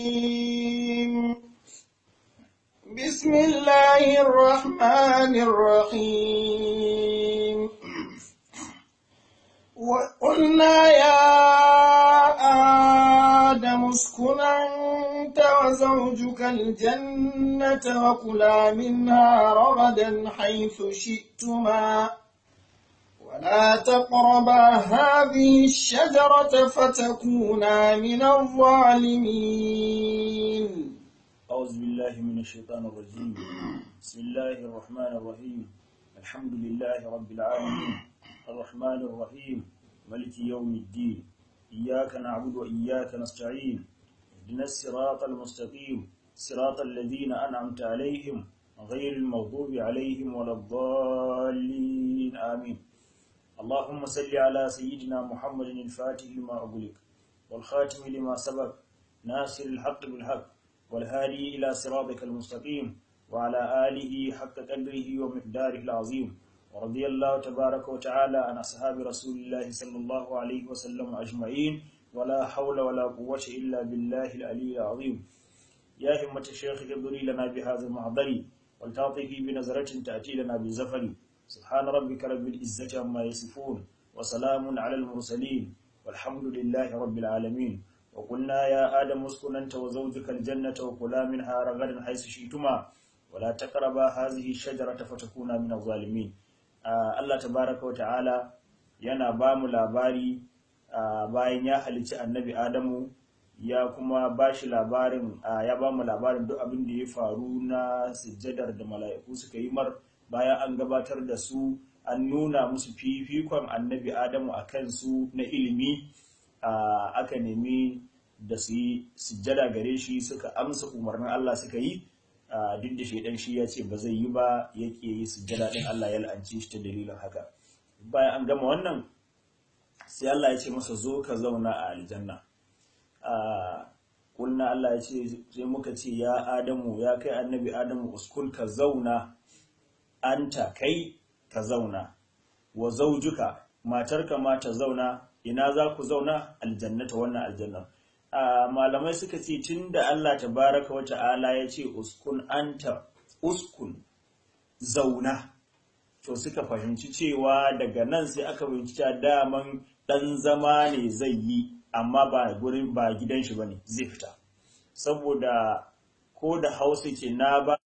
بسم الله الرحمن الرحيم وقلنا يا آدم اسكن أنت وزوجك الجنة وكلا منها رغدا حيث شئتما ولا تقربا هذه الشجرة فتكونا من الظالمين أعوذ بالله من الشيطان الرجيم بسم الله الرحمن الرحيم الحمد لله رب العالمين الرحمن الرحيم ملك يوم الدين إياك نعبد وإياك نستعين اهدنا الصراط المستقيم صراط الذين أنعمت عليهم غير المغضوب عليهم ولا الضالين آمين اللهم صل على سيدنا محمد الفاتح لما أغلق والخاتم لما سبق ناصر الحق بالحق والهادي إلى صراطك المستقيم وعلى آله حق قدره ومقداره العظيم ورضي الله تبارك وتعالى عن أصحاب رسول الله صلى الله عليه وسلم أجمعين ولا حول ولا قوة إلا بالله العلي العظيم يا همة الشيخ اغفري لنا بهذا المحضر ولتعطفي بنظرة تأتي لنا بالزفر سبحان ربك رب العزة عما يصفون وسلام على المرسلين والحمد لله رب العالمين وقلنا يا آدم اسكن أنت وزوجك الجنة وكلا منها رغدا حيث شئتما ولا تقربا هذه الشجرة فتكونا من الظالمين Allah tabaraka wa ta'ala yana ba mu labari bayan ya halicci annabi Adamu ya kuma ba shi labarin ya ba mu labarin duk abin da ya faru na sujjadar da mala'iku suka yi mar bayan an gabatar da su an nuna musu fifikon annabi Adamu a kansu na ilimi aka nemi da su yi sujjada gare shi suka amsa umarnin Allah suka yi duk da shaidan shi ya ce ba zai yi ba yake yi sujjada din Allah ya la'anci shi ta dalilin haka bayan an gama wannan sai Allah ya ce masa zo ka zauna a aljanna kulna Allah ya ce sai muka ce ya Adamu ya kai annabi Adamu uskun ka zauna anta kai ka zauna wa zaujuka matarka ma ta zauna ina za ku zauna aljannata wannan aljanna malamai suka ce tun da Allah tabaraka wa ta'ala ya ce uskun anta uskun zauna to suka fahimci cewa daga nan sai aka fahimci cewa daman dan zama ne zai yi amma ba gurin ba gidan shi bane zai fita saboda ko da hausa ce na ba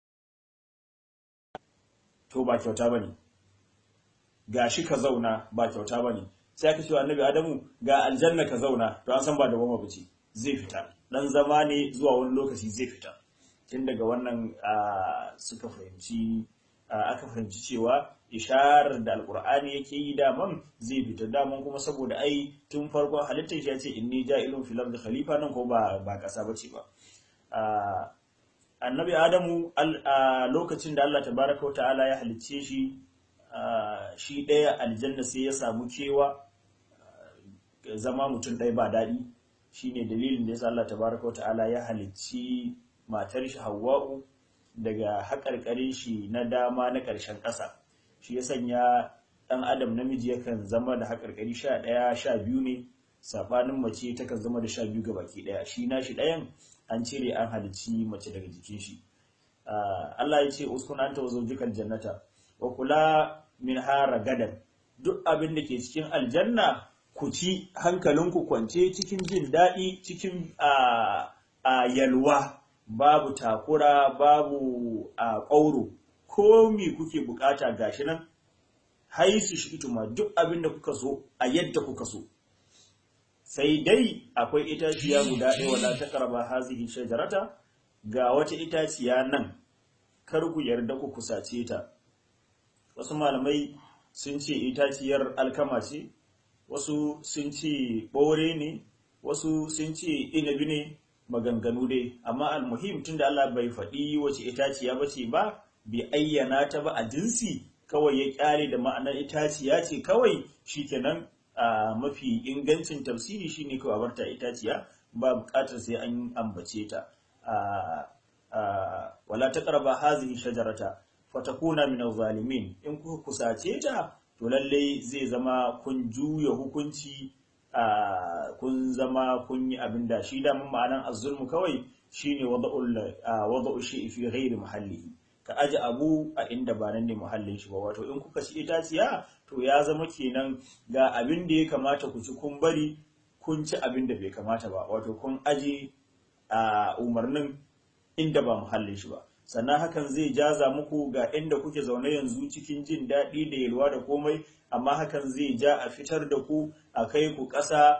to ba kyauta bane gashi ka zauna ba kyauta bane sai aka cewa annabi adamu ga aljanna ka zauna to an san ba da goma bace zai fita dan zama ne zuwa wani lokaci zai fita tun daga wannan suka fahimci aka fahimci cewa isharar da alkur'ani yake yi daman zai fita daman kuma saboda ai tun farkon halittar shi ya ce inni ja'ilun fil ardi khalifa nan ko ba ba kasa bace ba annabi adamu a lokacin da Allah tabaraka wa ta'ala ya halicce shi shi ɗaya aljanna sai ya samu kewa zama mutum ɗaya ba daɗi shine dalilin da yasa Allah tabaraka wata'ala ya halicci matar shi Hawwa'u daga haƙarƙarin shi na dama na ƙarshen ƙasa shi ya sanya ɗan adam namiji yakan zama da haƙarƙari sha ɗaya sha biyu ne saɓanin mace takan zama da sha biyu ga baki ɗaya shi na shi ɗayan an cire an halicci mace daga jikin shi Allah ya ce uskun anta wa zawjikal jannata wa kula min hara gadan duk abin da ke cikin aljanna ku ci hankalinku kwance cikin jin daɗi cikin a yalwa babu takura babu a ƙauro ko mi kuke bukata gashi nan haisu shi ituma duk abin da kuka so a yadda kuka so sai dai akwai itaciya guda ɗaya wadda ta karba hazihi shajarata ga wata itaciya nan kar ku yarda ku kusace ta wasu malamai sun ce itaciyar alkama ce wasu sun ce ɓore ne wasu sun ce inabi ne maganganu dai amma almuhim tun da Allah bai faɗi wace itaciya ba ce ba bai ayyana ta ba a jinsi kawai ya ƙyale da ma'anar itaciya ce kawai shikenan a mafi ingancin tafsiri shine kawai barta itaciya ba buƙatar sai an ambace ta wala taqraba hazihi shajarata fatakuna min zalimin in kuka kusace ta to lalle zai zama kun juya hukunci kun zama kun yi abin da shi damun ma'anan azzulmu kawai shine wada'u shi fi ghairi muhallihi ka aji abu a inda ba nan ne muhallin shi ba wato in kuka ci itaciya to ya zama kenan ga abin da ya kamata ku ci kun bari kun ci abin da bai kamata ba wato kun aji a umarnin inda ba muhallin shi ba sannan hakan zai jaza muku ga inda kuke zaune yanzu cikin jin daɗi da yalwa da komai amma hakan zai ja a fitar da ku a kai ku ƙasa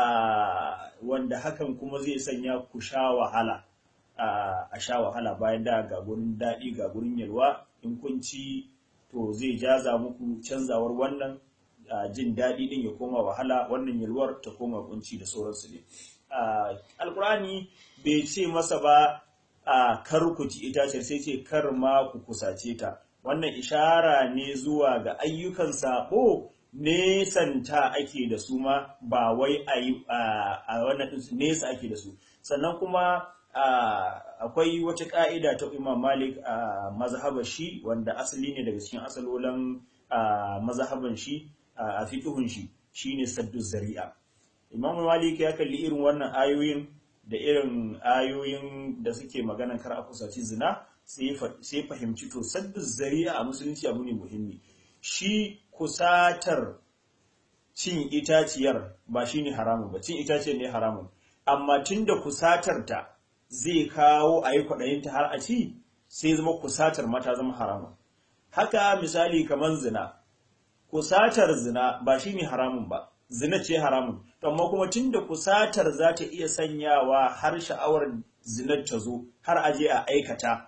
wanda hakan kuma zai sanya ku sha wahala a sha wahala bayan da ga gurin daɗi ga gurin yalwa in kun ci to zai jaza muku canzawar wannan jin daɗi ɗin ya koma wahala wannan yalwar ta koma kunci da sauransu ne alkurani bai ce masa ba a kar ku ci itaciyar sai ce kar ma ku kusace ta wannan ishara ne zuwa ga ayyukan sabo nesanta ake da su ma ba wai a wannan nesa ake da su sannan kuma akwai wata ka'ida ta imam malik a mazhabar shi wanda asali ne daga cikin asalolan mazhaban shi a fiqhun shi shine saddu zari'a imam malik ya kalli irin wannan ayoyin da irin ayoyin da suke maganan kar a kusaci zina sai fahimci to saddu zari'a a musulunci abu ne muhimmi shi kusatar cin itaciyar ba shine haramun ba cin itaciyar ne haramun amma tunda kusatar ta zai kawo a yi kwaɗayinta har a ci sai zama kusatar mata zama haramun haka misali kamar zina kusatar zina ba shi ne haramun ba zina ce haramun amma kuma tunda kusatar za ta iya sanyawa har sha'awar zinar ta zo har a je a aikata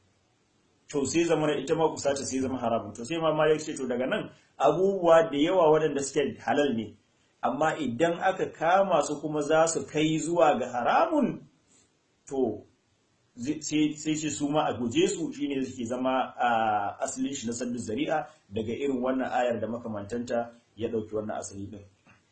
to sai zama ita ma kusata sai zama haramun to sai ma ya ce to daga nan abubuwa da yawa waɗanda suke halal ne amma idan aka kama su kuma za su kai zuwa ga haramun to sai ce su ma a guje su shine suke zama a asalin shi na sabbin zari'a daga irin wannan ayar da makamantanta ya ɗauki wannan asali din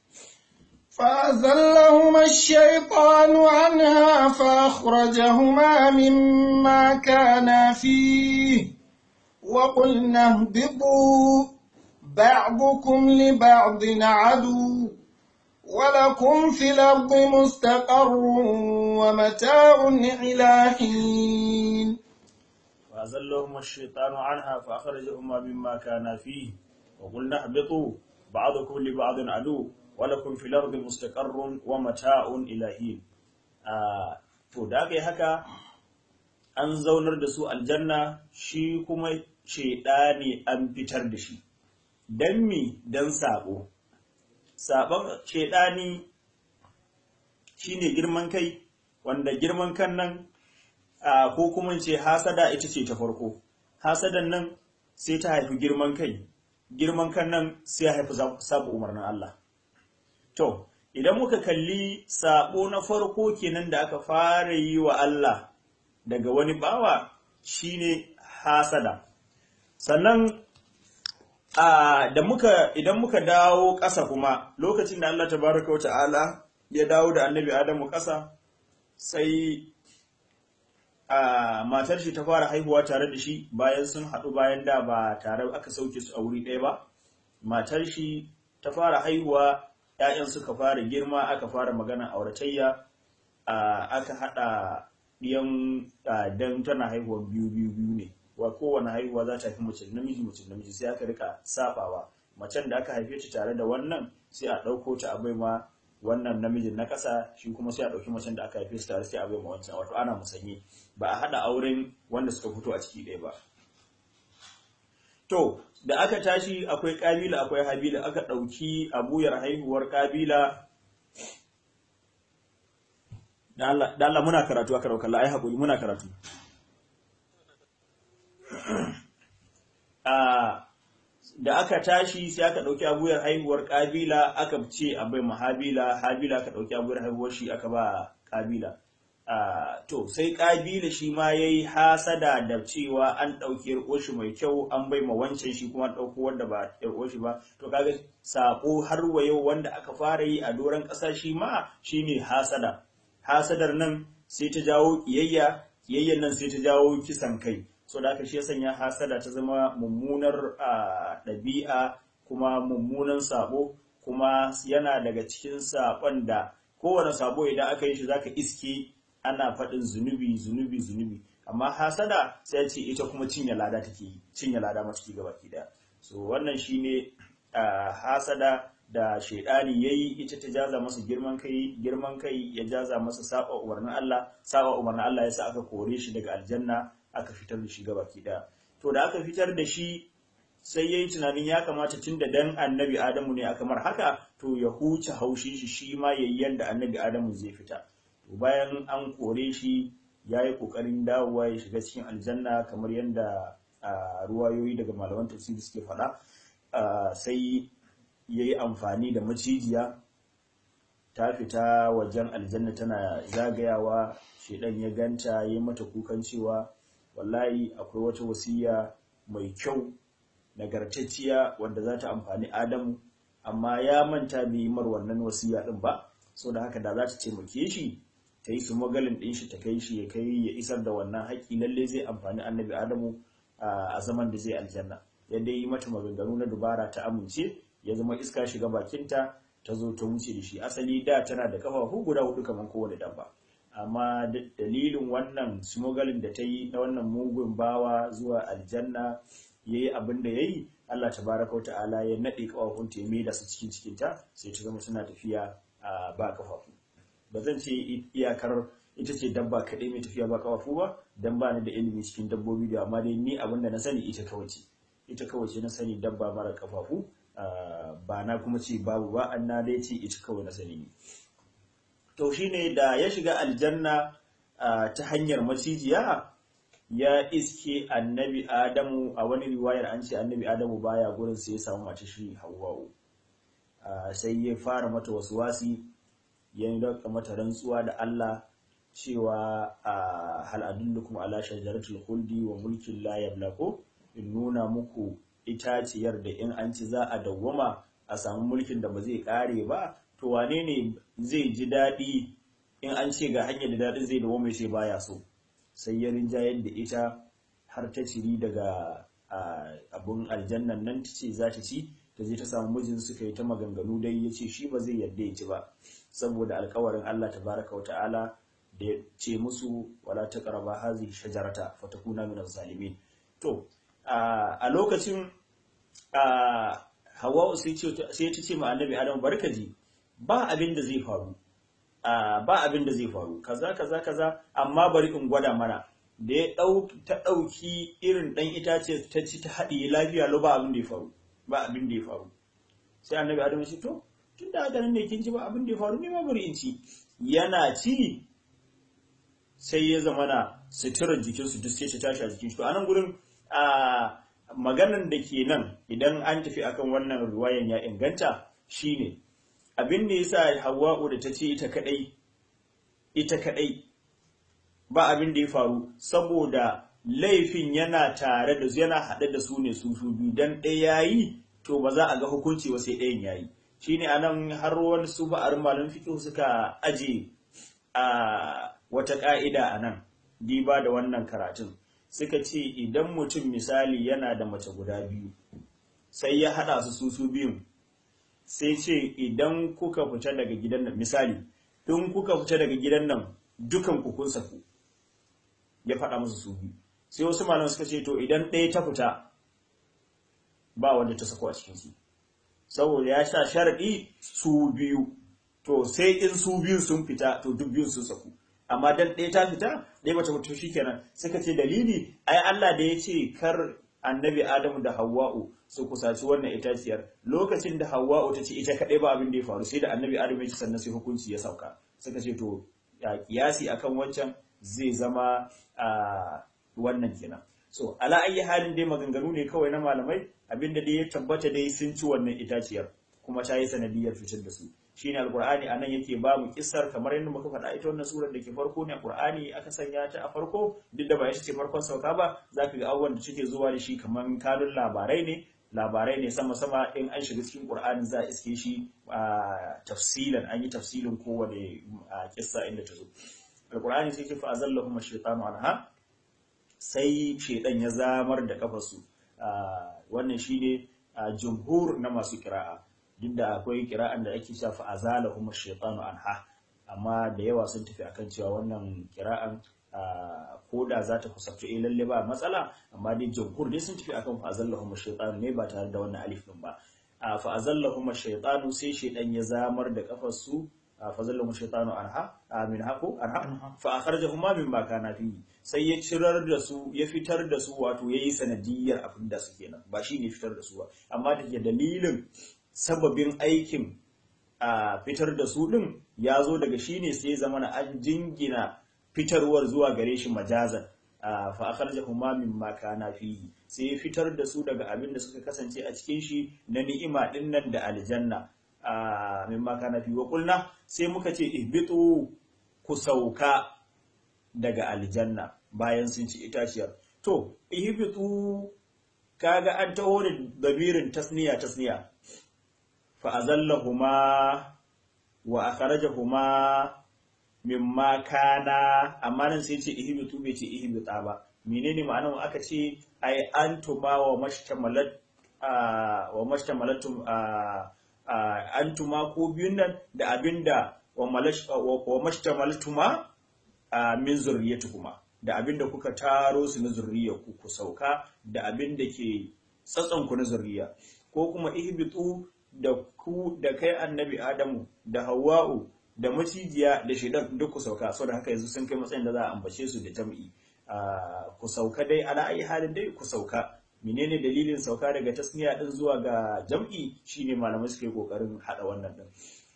فأزلهما الشيطان عنها فأخرجهما مما كانا فيه وقلنا اهبطوا بعضكم لبعض عدو ولكم في الأرض مستقر ومتاع إلى حين فأزلهما الشيطان عنها فأخرجهما مما كانا فيه وقلنا اهبطوا بعضكم لبعض عدو ولكم في الأرض مستقر ومتاع إلى حين to da aka yi haka an zaunar da su aljanna shi kuma shaidani an fitar da shi don mi don sabo sabon shaidani shine girman kai wanda girman kan nan ko kuma ce hasada ita ce ta farko hasadan nan sai ta haifi girman kai girman kan nan sai ya haifi sabu umarnin Allah to idan muka kalli sabo na farko kenan da aka fara yi wa Allah daga wani bawa shine hasada sannan da muka idan muka dawo ƙasa kuma lokacin da Allah tabaraka wa ta'ala ya dawo da annabi Adamu ƙasa sai a matar shi ta fara haihuwa tare da shi bayan sun haɗu bayan da ba tare aka sauke su a wuri ɗaya ba matar shi ta fara haihuwa ‘ya'yan suka fara girma aka fara magana auratayya aka haɗa ɗiyan dan tana haihuwa biyu biyu biyu ne wa kowane haihuwa za ta haifi mace namiji mace namiji sai aka rika safawa macen da aka haife ta tare da wannan sai a ɗauko ta a bai ma wannan namijin na ƙasa shi kuma sai a ɗauki macen da aka haife su tare sai a bai ma wancan wato ana musanye ba a haɗa auren wanda suka fito a ciki ɗaya ba to da aka tashi akwai ƙabila akwai habila aka ɗauki abuyar haihuwar ƙabila da Allah muna karatu aka ɗauka la'ai haƙuri muna karatu da aka tashi sai aka ɗauki abuyar haihuwar ƙabila aka ce a bai ma habila habila aka ɗauki abuyar haihuwar shi aka ba ƙabila to sai ƙabila shi ma ya yi hasada da cewa an ɗauki yarƙoshi mai kyau an bai ma wancan shi kuma ɗauko wanda ba yarƙoshi ba to kaga saƙo har wa yau wanda aka fara yi a doron ƙasa shi ma shine hasada hasadar nan sai ta jawo ƙiyayya ƙiyayyan nan sai ta jawo kisan kai so da aka shi ya sanya hasada ta zama mummunar ɗabi'a kuma mummunan sabo kuma yana daga cikin saƙon da kowane sabo idan aka yi shi zaka iske ana faɗin zunubi zunubi zunubi amma hasada sai ce ita kuma cinye lada take yi cinye lada ma take gaba ki daya so wannan shine hasada da shaidani yayi ita ta jaza masa girman kai girman kai ya jaza masa saba umarnin Allah saba umarnin Allah yasa aka kore shi daga aljanna aka fitar da shi gaba ki daya to da aka fitar da shi sai yayi tunanin ya kamata tun da dan annabi Adamu ne aka mar haka to ya huce haushin shi shi ma yayi yanda annabi Adamu zai fita to bayan an kore shi yayi kokarin dawowa ya shiga cikin aljanna kamar yanda ruwayoyi daga malaman tafsiri suke faɗa sai yayi amfani da macijiya ta fita wajen aljanna tana zagayawa shedan ya ganta yayi mata kukan cewa wallahi akwai wata wasiya mai kyau nagartacciya wanda za ta amfani Adamu amma ya manta bai mar wannan wasiya din ba so da haka da za ta taimake shi ta yi su magalin din shi ta kai shi ya kai ya isar da wannan haƙi lalle zai amfani annabi Adamu a zaman da zai aljanna yadda yi mata maganganu na dubara ta amince ya zama iska shiga bakinta ta zo ta wuce da shi asali da tana da kafafu guda hudu kamar kowane dabba amma dalilin wannan smuggling da ta yi na wannan mugun bawa zuwa aljanna ya yi abin da ya yi Allah tabaraka wa ta'ala ya naɗe kafafun ta ya da su cikin cikinta sai ta zama suna tafiya a ba kafafu ba zan ce iyakar ita ce dabba kaɗai mai tafiya ba kafafu ba dan ba ni da ilimi cikin dabbobi da amma dai ni abin da na sani ita kawai ce ita kawai ce na sani dabba mara kafafu ba na kuma ce babu ba an na dai ce ita kawai na sani ne to shine da ya shiga aljanna ta hanyar macijiya ya iske annabi adamu a wani riwayar an ce annabi adamu baya gurin sai ya samu mace shi hawwa'u sai ya fara mata wasu wasi ya yi mata rantsuwa da Allah cewa hal adullukum ala shajaratul khuldi wa mulkin la yablaqu in nuna muku itaciyar da in an ci za a dawwama a samu mulkin da ba zai kare ba to wane ne zai ji daɗi in an ce ga hanyar da daɗin zai dawwama sai baya so sai ya rinjayar da ita har ta ciri daga abun aljannan nan ta ce za ta ci ta je ta samu mijin suka yi ta maganganu dai ya ce shi ba zai yarda ya ci ba saboda alkawarin Allah tabaraka wa ta'ala da ya ce musu wala ta karaba hazi shajarata fatakuna min zalimin to a lokacin hawa sai ta ce ma annabi adam barkaji ba abin da zai faru ba abin da zai faru kaza kaza kaza amma bari in gwada mana da ya ta ɗauki irin ɗan itace ta ci ta haɗiye lafiya lo ba abin da ya faru ba abin da ya faru sai annabi adam ya ce to tun da haka nan ne kin ci ba abin da ya faru ne ma bari in ci yana ci sai ya zama na suturar jikinsu duk sai ta tashi a jikin shi to anan gurin a maganan da ke nan idan an tafi akan wannan ruwayan ya inganta shine abin da yasa Hawwa'u da ta ce ita kadai ita kadai ba abin da ya faru saboda laifin yana tare da yana haɗe da su ne su su biyu dan ɗaya yayi to ba za a ga hukunci ba sai ɗayan yayi shine anan har wani su ba'ar malam fiqh suka aje a wata ka'ida anan diba da wannan karatun suka ce idan mutum misali yana da mace guda biyu sai ya haɗa su su su biyun sai ce idan kuka fita daga gidan nan misali in kuka fita daga gidan nan dukan ku kun saku ya faɗa musu su biyu sai wasu malaman suka ce to idan ɗaya ta fita ba wanda ta sako a cikin su saboda ya sa sharaɗi su biyu to sai in su biyu sun fita to duk biyun sun saku amma dan ɗaya ta fita ɗaya bata mutu shikenan suka ce dalili ai Allah da ya ce kar annabi Adamu da Hawwa'u su kusaci wannan itaciyar lokacin da Hawwa'u ta ce ita kaɗai ba abin da ya faru sai da annabi Adamu ya ce sannan sai hukunci ya sauka suka ce to ya kiyasi akan wancan zai zama a wannan kenan so ala ayi halin dai maganganu ne kawai na malamai abinda dai ya tabbata dai sun ci wannan itaciyar kuma ta yi sanadiyar fitar da su shine alqur'ani anan yake ba mu kissar kamar yadda muka faɗa ita wannan surar da ke farko ne alqur'ani aka sanya ta a farko duk da ba ita ce farkon sauka ba zaka ga abubuwan da suke zuwa da shi kamar kanun labarai ne labarai ne sama sama in an shiga cikin qur'ani za a iske shi a tafsilan an yi tafsilin kowane kissa inda ta zo alqur'ani sai ke fa azallahum ash-shaytanu anha sai shaydan ya zamar da kafarsu wannan shine jumhur na masu kira'a duk da akwai kira'an da ake cewa fa azalahum ash-shaytanu anha amma da yawa sun tafi akan cewa wannan kira'an ko da za ta kusabtu eh lalle ba matsala amma dai jamhur dai sun tafi akan fa azallahum ash-shaytanu ne ba tare da wannan alif din ba fa azallahum ash-shaytanu sai shaydan ya zamar da kafar su fa zallahu shaytanu anha min haqu anha fa akhrajahuma mimma kana fi sai ya cirar da su ya fitar da su wato yayi sanadiyar abin da su kenan ba shi ne fitar da su ba amma da dalilin sababin aikin a fitar da su din ya zo daga shi ne sai zama na an jingina fitarwar zuwa gare shi majazan fa akhrajahuma mimma kana fihi sai ya fitar da su daga abin da suka kasance a cikin shi na ni'ima din nan da aljanna mimma kana fihi wa qulna sai muka ce ihbitu ku sauka daga aljanna bayan sun ci itaciyar to ihbitu kaga an taho da dabirin tasniya tasniya fa azallahuma wa akhrajahuma mimma kana amma nan sai ce ihbitu bai ce ihbita ba menene ma'anar aka ce ai antuma wa mashtamalat wa mashtamalatum antuma ko biyun nan da abinda wa mashtamalatuma min zurriyatukuma da abinda kuka taro su na zurriya ku ku sauka da abinda ke tsatson ku na zurriya ko kuma ihbitu da ku da kai annabi adamu da hawa'u da macijiya da shaidan duk ku sauka saboda haka yanzu sun kai matsayin da za a ambace su da jam'i ku sauka dai ala ayi halin dai ku sauka menene dalilin sauka daga tasniya din zuwa ga jam'i shine malamai suke kokarin hada wannan din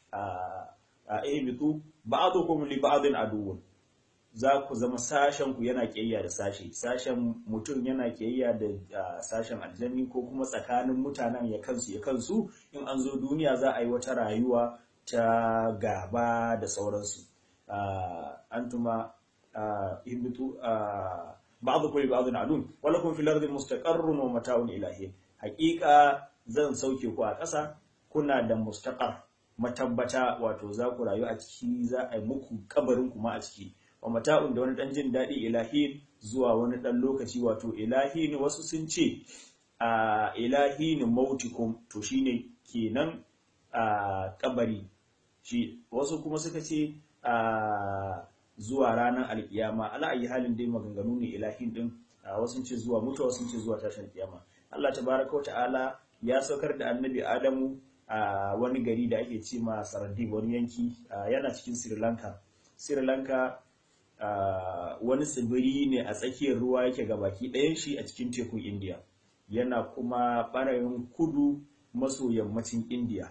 a ihbitu ba'dukum li ba'din aduwwun za ku zama sashen ku yana kiyayya da sashi sashen mutum yana kiyayya da sashen aljanni ko kuma tsakanin mutanen ya kansu ya kansu in an zo duniya za a yi wata rayuwa ta gaba da sauransu antuma ihbitu ba'dukum li ba'din adun walakum fil ardi mustaqarrun wa mata'un ilahi haqiqa zan sauke ku a ƙasa kuna da mustaqar matabbata wato za ku rayu a ciki za a yi muku kabarin kuma a ciki wa mata'un da wani dan jin daɗi ilahi zuwa wani dan lokaci wato ilahi ne wasu sun ce a ilahi ne mautikum to shine kenan a kabari shi wasu kuma suka ce a zuwa ranar alkiyama ala ayi halin dai maganganu ne ilahin din wasu ce zuwa mutuwa sun ce zuwa tashin kiyama Allah tabaraka ta'ala ya saukar da annabi Adamu a wani gari da ake ce ma Saradib wani yanki yana cikin Sri Lanka Sri Lanka wani tsibiri ne a tsakiyar ruwa yake gabaki ɗayan shi a cikin tekun India yana kuma ɓarayin kudu maso yammacin India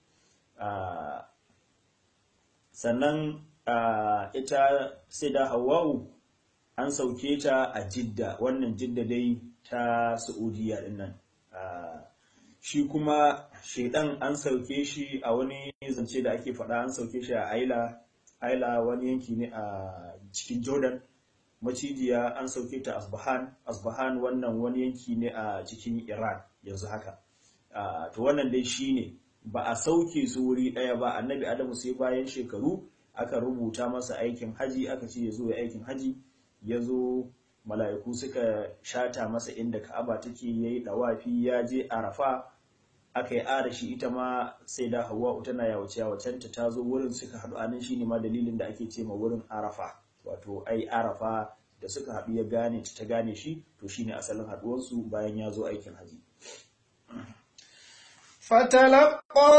sannan Uh, ita sai da hawa'u an sauke ta a jidda wannan jidda dai ta saudiya din nan uh, shi kuma shaidan an sauke shi a wani zance da ake faɗa an sauke shi a aila aila wani yanki ne a cikin jordan macijiya an sauke ta asbahan asbahan wannan wani yanki ne a cikin iran yanzu haka uh, to wannan dai shine ba a sauke su wuri ɗaya ba annabi adamu sai bayan shekaru aka rubuta masa aikin haji aka ce ya zo ya aikin haji ya zo mala'iku suka shata masa inda ka'aba take ya yi ɗawafi ya je arafa aka yi arashi ita ma sai da hawa tana yawace yawacenta ta zo wurin suka haɗu anan shine ma dalilin da ake ce ma wurin arafa wato ai arafa da suka haɗu ya gane ta gane shi to shine asalin haɗuwarsu bayan ya zo aikin haji فتلقى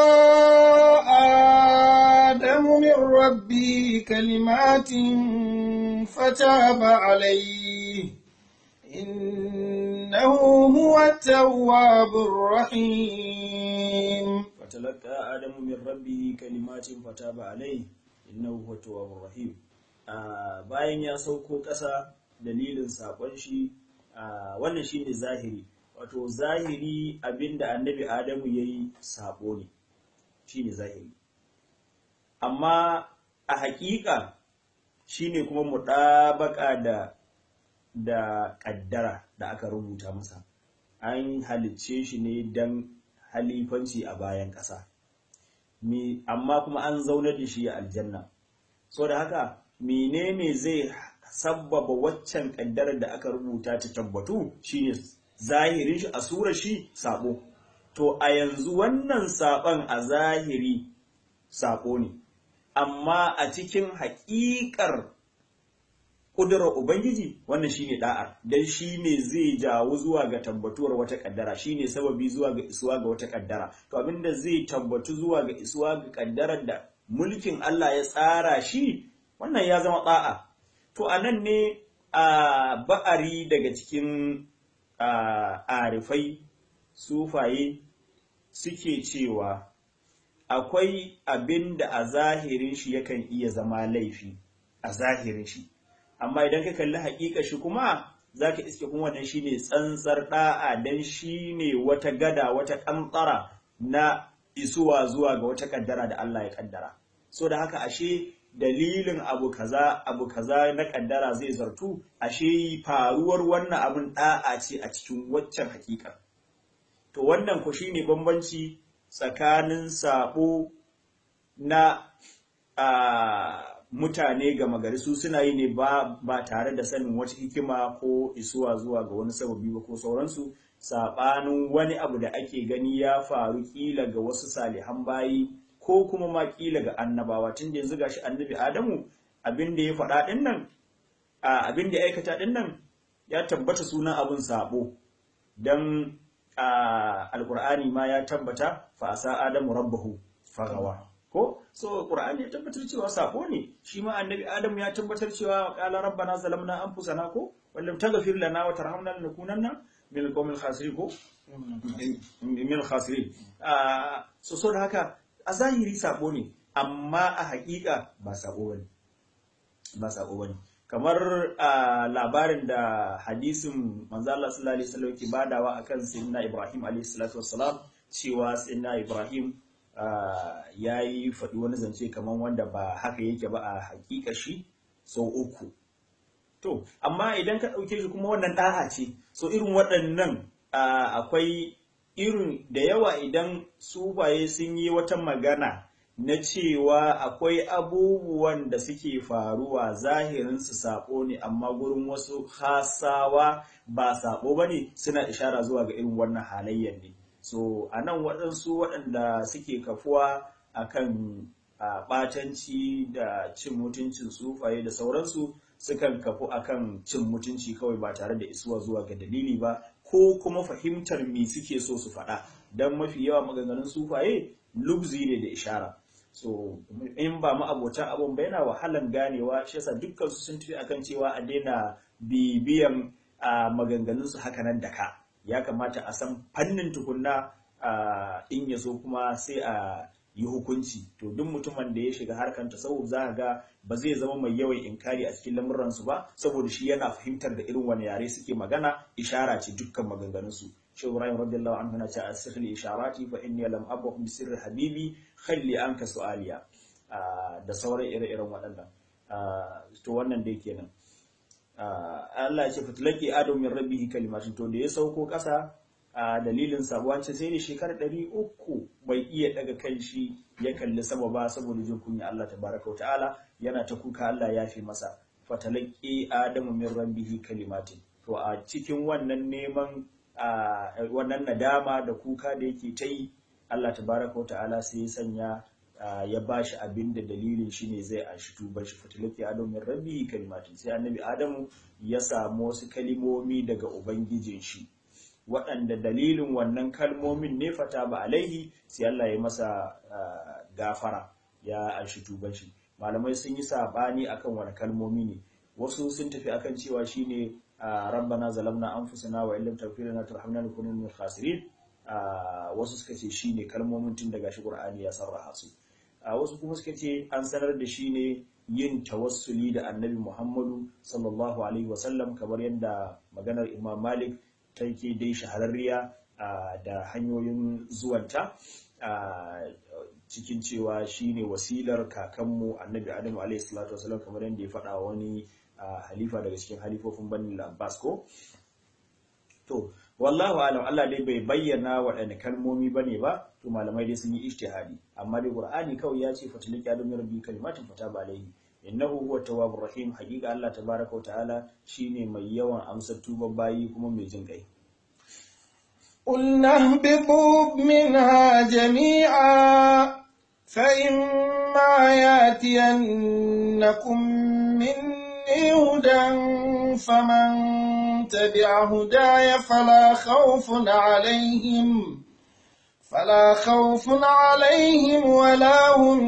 آدم من ربه كلمات فتاب عليه إنه هو التواب الرحيم فتلقى آدم من ربه كلمات فتاب عليه إنه هو التواب الرحيم bayan ya sauko ƙasa dalilin saƙon shi wannan shine zahiri wato zahiri abinda annabi adamu ya yi sabo ne shi ne zahiri amma a hakika shi ne kuma muɗabaka da da ƙaddara da aka rubuta masa an halicce shi ne don halifanci a bayan ƙasa amma kuma an zaunar da shi a aljanna so da haka menene zai sabbaba waccan ƙaddarar da aka rubuta ta tabbatu shine zahirin shi a surar shi sabo to a yanzu wannan saɓon a zahiri saƙo ne amma a cikin haƙiƙar ƙudurar Ubangiji wannan shi ne ɗa'ar, don shi ne zai jawo zuwa ga tabbatuwar wata ƙaddara, shi ne sababi zuwa ga isuwa ga wata ƙaddara. To abinda zai tabbatu zuwa ga isuwa ga ƙaddarar da mulkin Allah ya tsara shi, wannan ya zama ɗa'a. To a nan ne a ba'ari daga cikin arifai, sufaye suke cewa akwai abin da a zahirin shi yakan iya zama laifi, a zahirin shi. amma idan ka kalli haƙiƙa shi kuma za ka iske kuma wannan shi ne tsantsar ɗa'a don shi ne wata gada wata ƙantsara na isuwa zuwa ga wata ƙaddara da Allah ya ƙaddara so da haka ashe dalilin abu kaza abu kaza na ƙaddara zai zartu ashe faruwar wannan abin ɗa'a ce a cikin waccan haƙiƙa to wannan ku shi ne bambanci tsakanin saɓo na mutane gama gari su suna yi ne ba, ba tare da sanin wata hikima ko isuwa zuwa ga wani sababi ba ko sauransu saɓanin wani abu da ake gani ya faru ƙila ga wasu salihan bayi ko kuma ma ƙila ga annabawa tun da yanzu gashi annabi adamu abin da ya faɗa ɗin nan abin da ya aikata ɗin nan ya tabbata sunan abin saɓo don alƙur'ani ma ya tabbata fa asa adamu rabbahu fagawa ko so qur'ani ya tabbatar cewa sako ne shi ma annabi adam ya tabbatar cewa qala rabbana zalamna anfusana ko wallam taghfir lana wa tarhamna lanakunanna min alqawmil khasirin ko min khasirin so so da haka a zahiri sako ne amma a haƙiƙa ba sako bane ba sako bane kamar labarin da hadisin manzo Allah sallallahu alaihi wasallam ke badawa akan sayyidina Ibrahim alaihi salatu wassalam cewa sayyidina Ibrahim ya yi faɗi wani zance kamar wanda ba haka yake ba a hakika shi sau uku to amma idan ka ɗauke shi kuma wannan ɗa'a ce so irin waɗannan akwai irin da yawa idan sufaye sun yi wata magana na cewa akwai abubuwan da suke faruwa zahirinsu saɓo ne amma gurin wasu hasawa ba saɓo ba ne suna ishara zuwa ga irin wannan halayyar ne so a nan waɗansu waɗanda suke kafuwa akan ɓatanci da cin mutuncin sufaye da sauransu sukan kafu akan cin mutunci kawai ba tare da isuwa zuwa ga dalili ba ko kuma fahimtar me suke so su faɗa don mafi yawa maganganun sufaye lubzi ne da ishara so in ba mu abota abun ba yana wahalan ganewa shi yasa dukkan su sun tafi akan cewa a daina bibiyan maganganun su haka nan da ka ya kamata a san fannin tukunna in ya so kuma sai a yi hukunci to duk mutumin da ya shiga harkar tasawuf za ga ba zai zama mai yawan inkari a cikin lamuransu ba saboda shi yana fahimtar da irin wani yare suke magana ishara ce dukkan maganganunsu shi Ibrahim radiyallahu anhu na ce a sirri isharati fa inni lam abu bi sirri habibi khalli anka su'aliya da sauran ire-iren waɗannan to wannan dai kenan Allah ya ce fatlaki adam min rabbihi kalimatin to da ya sauko ƙasa a dalilin sabuwanci sai da shekarar ɗari uku bai iya daga kan shi ya kalli sama ba saboda jin kunya Allah tabaraka wa ta'ala yana ta kuka Allah ya fi masa fatalaki adamu min rabbihi kalimatin to a cikin wannan neman wannan nadama da kuka da yake ta yi Allah tabaraka wa ta'ala sai ya sanya ya ba shi abin da dalilin shi ne zai ashi tuban shi fatalaki adamu min rabbihi kalimatin sai annabi adamu ya samu wasu kalimomi daga ubangijin shi waɗanda dalilin wannan kalmomin ne fata ba alaihi sai Allah ya masa gafara ya anshi tuban shi malamai sun yi sabani akan wani kalmomi ne wasu sun tafi akan cewa shine rabbana zalamna anfusana wa illam taghfir lana tarhamna nakuna minal khasirin wasu suka ce shine kalmomin tun daga shi Qur'ani ya sarraha su wasu kuma suka ce an sanar da shi ne yin tawassuli da annabi Muhammadu sallallahu alaihi wasallam kamar yadda maganar Imam Malik ta ke dai shahararriya da hanyoyin zuwanta cikin cewa shine wasilar kakanmu annabi adamu alaihi salatu wasalam kamar yadda ya faɗa wani halifa daga cikin halifofin bani abbas ko to wallahu alam Allah dai bai bayyana waɗanne kalmomi bane ba to malamai dai sun yi ijtihadi amma dai qur'ani kawai ya ce fatilaki adamu rabbi kalimatin fataba alaihi innahu huwa tawwabur rahim hakika Allah tabaraka wa ta'ala shine mai yawan amsar tuban bayi kuma mai jin kai قلنا اهبطوا منها جميعا فإما ياتينكم مني هدى فمن تبع هداي فلا خوف عليهم فلا خوف عليهم ولا هم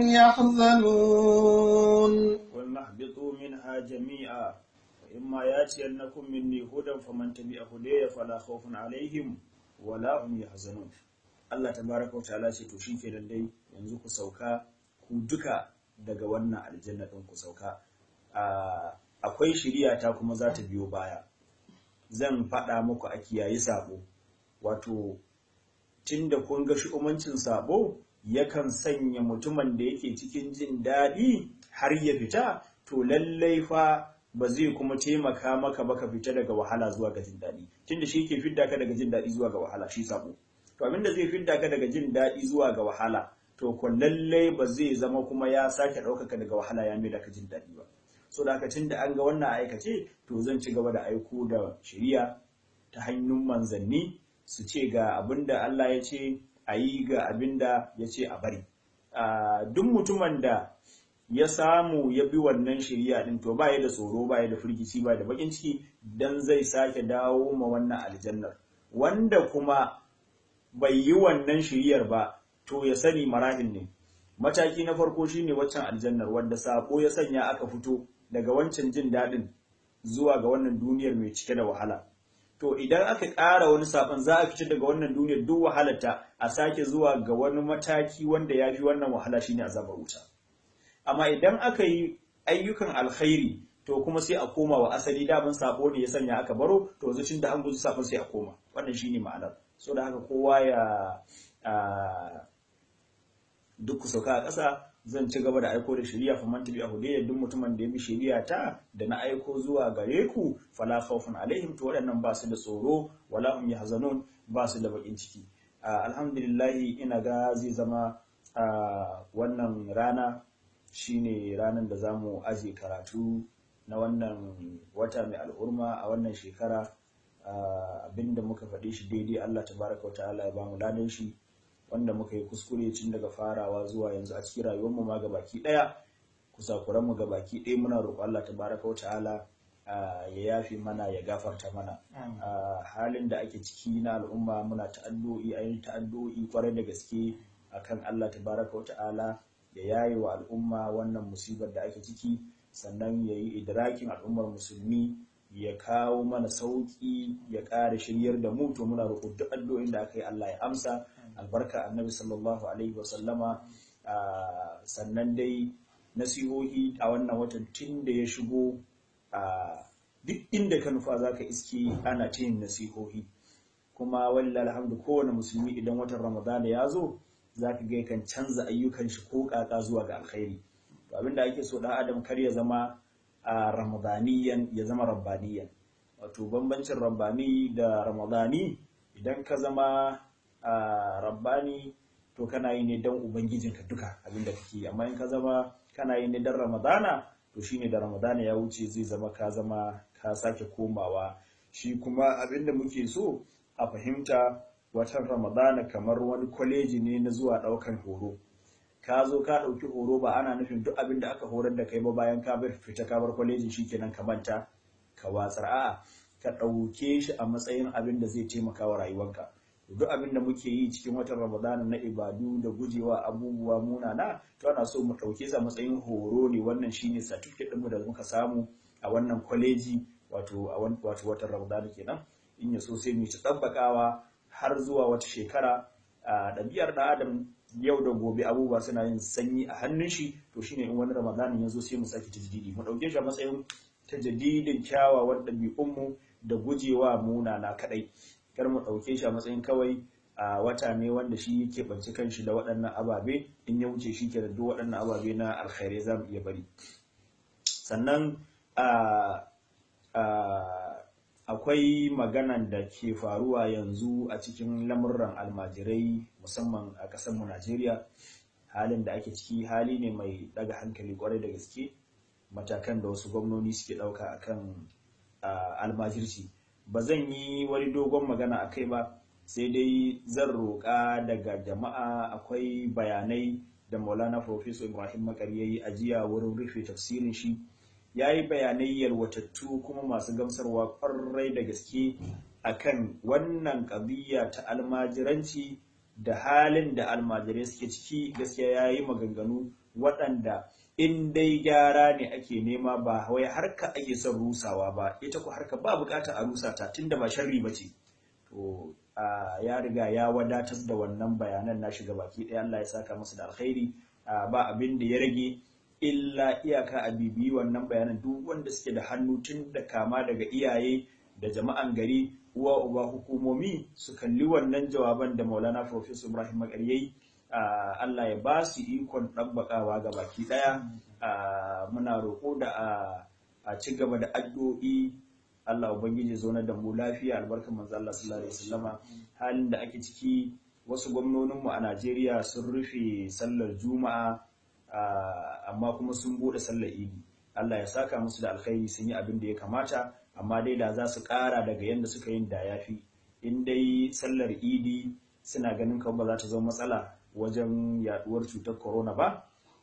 يحزنون قلنا اهبطوا منها جميعا وإما ياتينكم مني هدى فمن تبع هداي فلا خوف عليهم ولا هم يحزنون Allah tabaraka wa ta'ala ce to shikenan dai yanzu ku sauka ku duka daga wannan aljanna din ku sauka akwai shiriya ta kuma za ta biyo baya zan faɗa muku a kiyayi sabo wato tunda kun ga shi'umancin sabo yakan sanya mutumin da yake cikin jin daɗi har ya fita to lallai fa ba zai kuma taimaka maka ba ka fita daga wahala zuwa ga jin daɗi tunda shi yake fidda ka daga jin daɗi zuwa ga wahala shi sabo to abinda zai fidda ka daga jin daɗi zuwa ga wahala to ko lallai ba zai zama kuma ya sake ɗaukaka daga wahala ya mai da ka jin daɗi ba so da haka tunda an ga wannan aikace to zan ci gaba da aiko da shari'a ta hannun manzanni su ce ga abinda Allah ya ce a yi ga abinda ya ce a bari duk mutumin da ya samu ya bi wannan shari'a din to ba ya da tsoro ba ya da firgici ba da bakin ciki dan zai sake dawo ma wannan aljannar wanda kuma bai yi wannan shari'ar ba to ya sani marahil ne mataki na farko shine waccan aljannar wanda sako ya sanya aka fito daga wancan jin daɗin zuwa ga wannan duniyar mai cike da wahala to idan aka ƙara wani saɓon za a fice daga wannan duniyar duk wahalarta a sake zuwa ga wani mataki wanda ya fi wannan wahala shine azabar wuta amma idan aka yi ayyukan alkhairi to kuma sai a koma wa asali daman sabo ne ya sanya aka baro to zucin da an guji sabon sai a koma wannan shine ma'anar so da haka kowa ya duk ku sauka a ƙasa zan ci gaba da aiko da shari'a fa man tabi a hudayya duk mutumin da ya bi shari'a ta da na aiko zuwa gare ku fala khawfun alaihim to waɗannan ba su da tsoro wala hum yahzanun ba su da bakin ciki alhamdulillah ina ga zai zama wannan rana shine ranar da zamu aje karatu na wannan wata mai al'urma a wannan shekara abinda muka faɗi shi daidai Allah tabaraka wa ta'ala ya bamu ladan shi wanda muka yi kuskure tun daga farawa zuwa yanzu a cikin rayuwarmu ma ga baki ɗaya kusakuranmu ga baki ɗaya muna roƙo Allah tabaraka wa ta'ala ya yafi mana ya gafarta mana halin da ake ciki na al'umma muna ta'addu'i ayin ta'addu'i kwarai da gaske akan Allah tabaraka wa ta'ala ya yaye wa al'umma wannan musibar da ake ciki sannan ya yi idrakin al'ummar musulmi ya kawo mana sauƙi ya ƙara shiryar da mu to muna roƙo duk addu'o'in da aka yi Allah ya amsa albarka annabi sallallahu alaihi wasallama sannan dai nasihohi a wannan watan tun da ya shigo duk inda ka nufa za ka iske ana ta yin nasihohi kuma wallahi alhamdu kowane musulmi idan watan ramadana ya zo za ka ga kan canza ayyukan shi ko kaka zuwa ga alkhairi to abinda ake so dan adam kar ya zama ramadaniyan ya zama rabbaniyan wato bambancin rabbani da ramadani idan ka zama rabbani to kana yi ne don ubangijinka duka abinda kake amma in ka zama kana yi ne don ramadana to shine da ramadana ya wuce zai zama ka zama ka sake komawa shi kuma abinda muke so a fahimta watan ramadana kamar wani kwaleji ne na zuwa daukan horo ka zo ka dauki horo ba ana nufin duk abin da aka horar da kai ba bayan ka bar fita ka bar kwalejin shikenan ka manta ka watsar a'a ka dauke shi a matsayin abin da zai taimaka wa rayuwarka duk abin da muke yi cikin watan ramadana na ibadu da gujewa abubuwa munana to ana so mu dauke sa matsayin horo ne wannan shine certificate ɗinmu da muka samu a wannan kwaleji wato a wato watan ramadana kenan in ya so sai mu ci tabbakawa har zuwa wata shekara a ɗabi'ar ɗan adam yau da gobe abubuwa suna yin sanyi a hannun shi to shine in wani ramadanin ya zo sai mu sake tajdidi mu ɗauke shi a matsayin tajdidin kyawawan ɗabi'unmu da gujewa munana kaɗai kar mu ɗauke shi a matsayin kawai a wata ne wanda shi yake ɓance kanshi da waɗannan ababe in ya wuce shi ke da duk waɗannan ababe na alkhairai za mu iya bari sannan akwai maganan da ke faruwa yanzu a cikin lamurran almajirai musamman a ƙasarmu najeriya halin da ake ciki hali ne mai ɗaga hankali kwarai da gaske matakan da wasu gwamnoni suke ɗauka akan almajirci ba zan yi wani dogon magana a kai ba sai dai zan roƙa daga jama'a akwai bayanai da maulana professor ibrahim makari ya yi ajiya wurin rufe tafsirin shi ya yi bayanai yalwatattu kuma masu gamsarwa ƙwarai da gaske akan wannan ƙabiya ta almajiranci da halin da almajirai suke ciki gaskiya ya yi maganganu waɗanda in dai gyara ne ake nema ba wai harka ake son rusawa ba ita ko harka ba bukata a rusa ta tunda ba sharri ba ce to ya riga ya wadatar da wannan bayanan na shiga baki ɗaya Allah ya saka masa da alkhairi ba abin da ya rage illa iyaka a bibiyi wannan bayanan duk wanda suke da hannu tun da kama daga iyaye da jama'an gari uwa uba hukumomi su kalli wannan jawaban da maulana professor ibrahim makaryayi Allah ya ba su ikon ɗabbaƙawa ga baki ɗaya muna roƙo da a ci gaba da addu'o'i Allah ubangiji zo da mu lafiya albarkar manzo Allah sallallahu alaihi wasallama halin da ake ciki wasu gwamnoninmu a Najeriya sun rufe sallar juma'a amma kuma sun bude sallar idi Allah ya saka musu da alkhairi sun yi abin da ya kamata amma dai da za su ƙara daga yadda suka yin da yafi in dai sallar idi suna ganin kawai ba za ta zama matsala wajen yaduwar cutar corona ba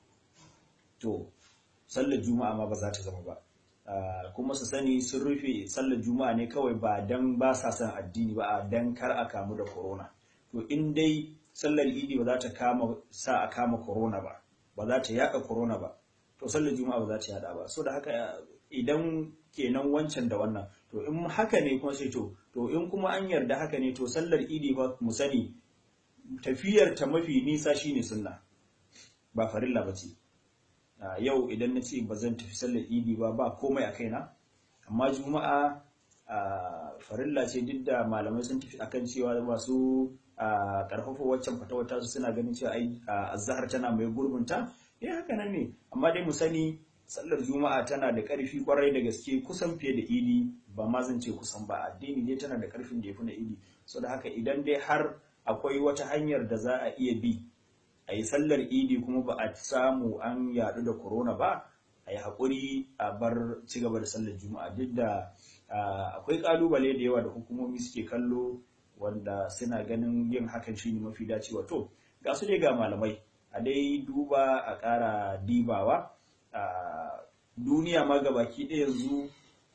to sallar juma'a ma ba za ta zama ba kuma su sani sun rufe sallar juma'a ne kawai ba dan ba sa son addini ba a dan kar a kamu da corona to in dai sallar idi ba za ta kama sa a kama corona ba ba za ta yaka corona ba to sallar juma'a ba za ta yada ba so da haka idan kenan wancan da wannan to in haka ne kuma sai to to in kuma an yarda haka ne to sallar idi ba mu sani tafiyar ta mafi nisa shine sunna ba farilla ba ce yau idan na ce ba zan tafi sallar idi ba ba komai a kaina amma juma'a farilla ce duk da malamai sun tafi akan cewa masu karfafa waccan fatawata su suna ganin cewa ai azhar tana mai gurbinta eh haka nan ne amma dai mu sani sallar juma'a tana da ƙarfi kwarai da gaske kusan fiye da idi ba ma zan ce kusan ba addini ne tana da ƙarfin da ya fi na idi so da haka idan dai har akwai wata hanyar da za a iya bi a yi sallar idi kuma ba a samu an yaɗu da corona ba a yi haƙuri a bar ci gaba da sallar juma'a duk da akwai ƙalubale da yawa da hukumomi suke kallo wanda suna ganin yin hakan shine mafi dacewa to ga su dai ga malamai a dai duba a ƙara dibawa duniya ma gabaki ɗaya yanzu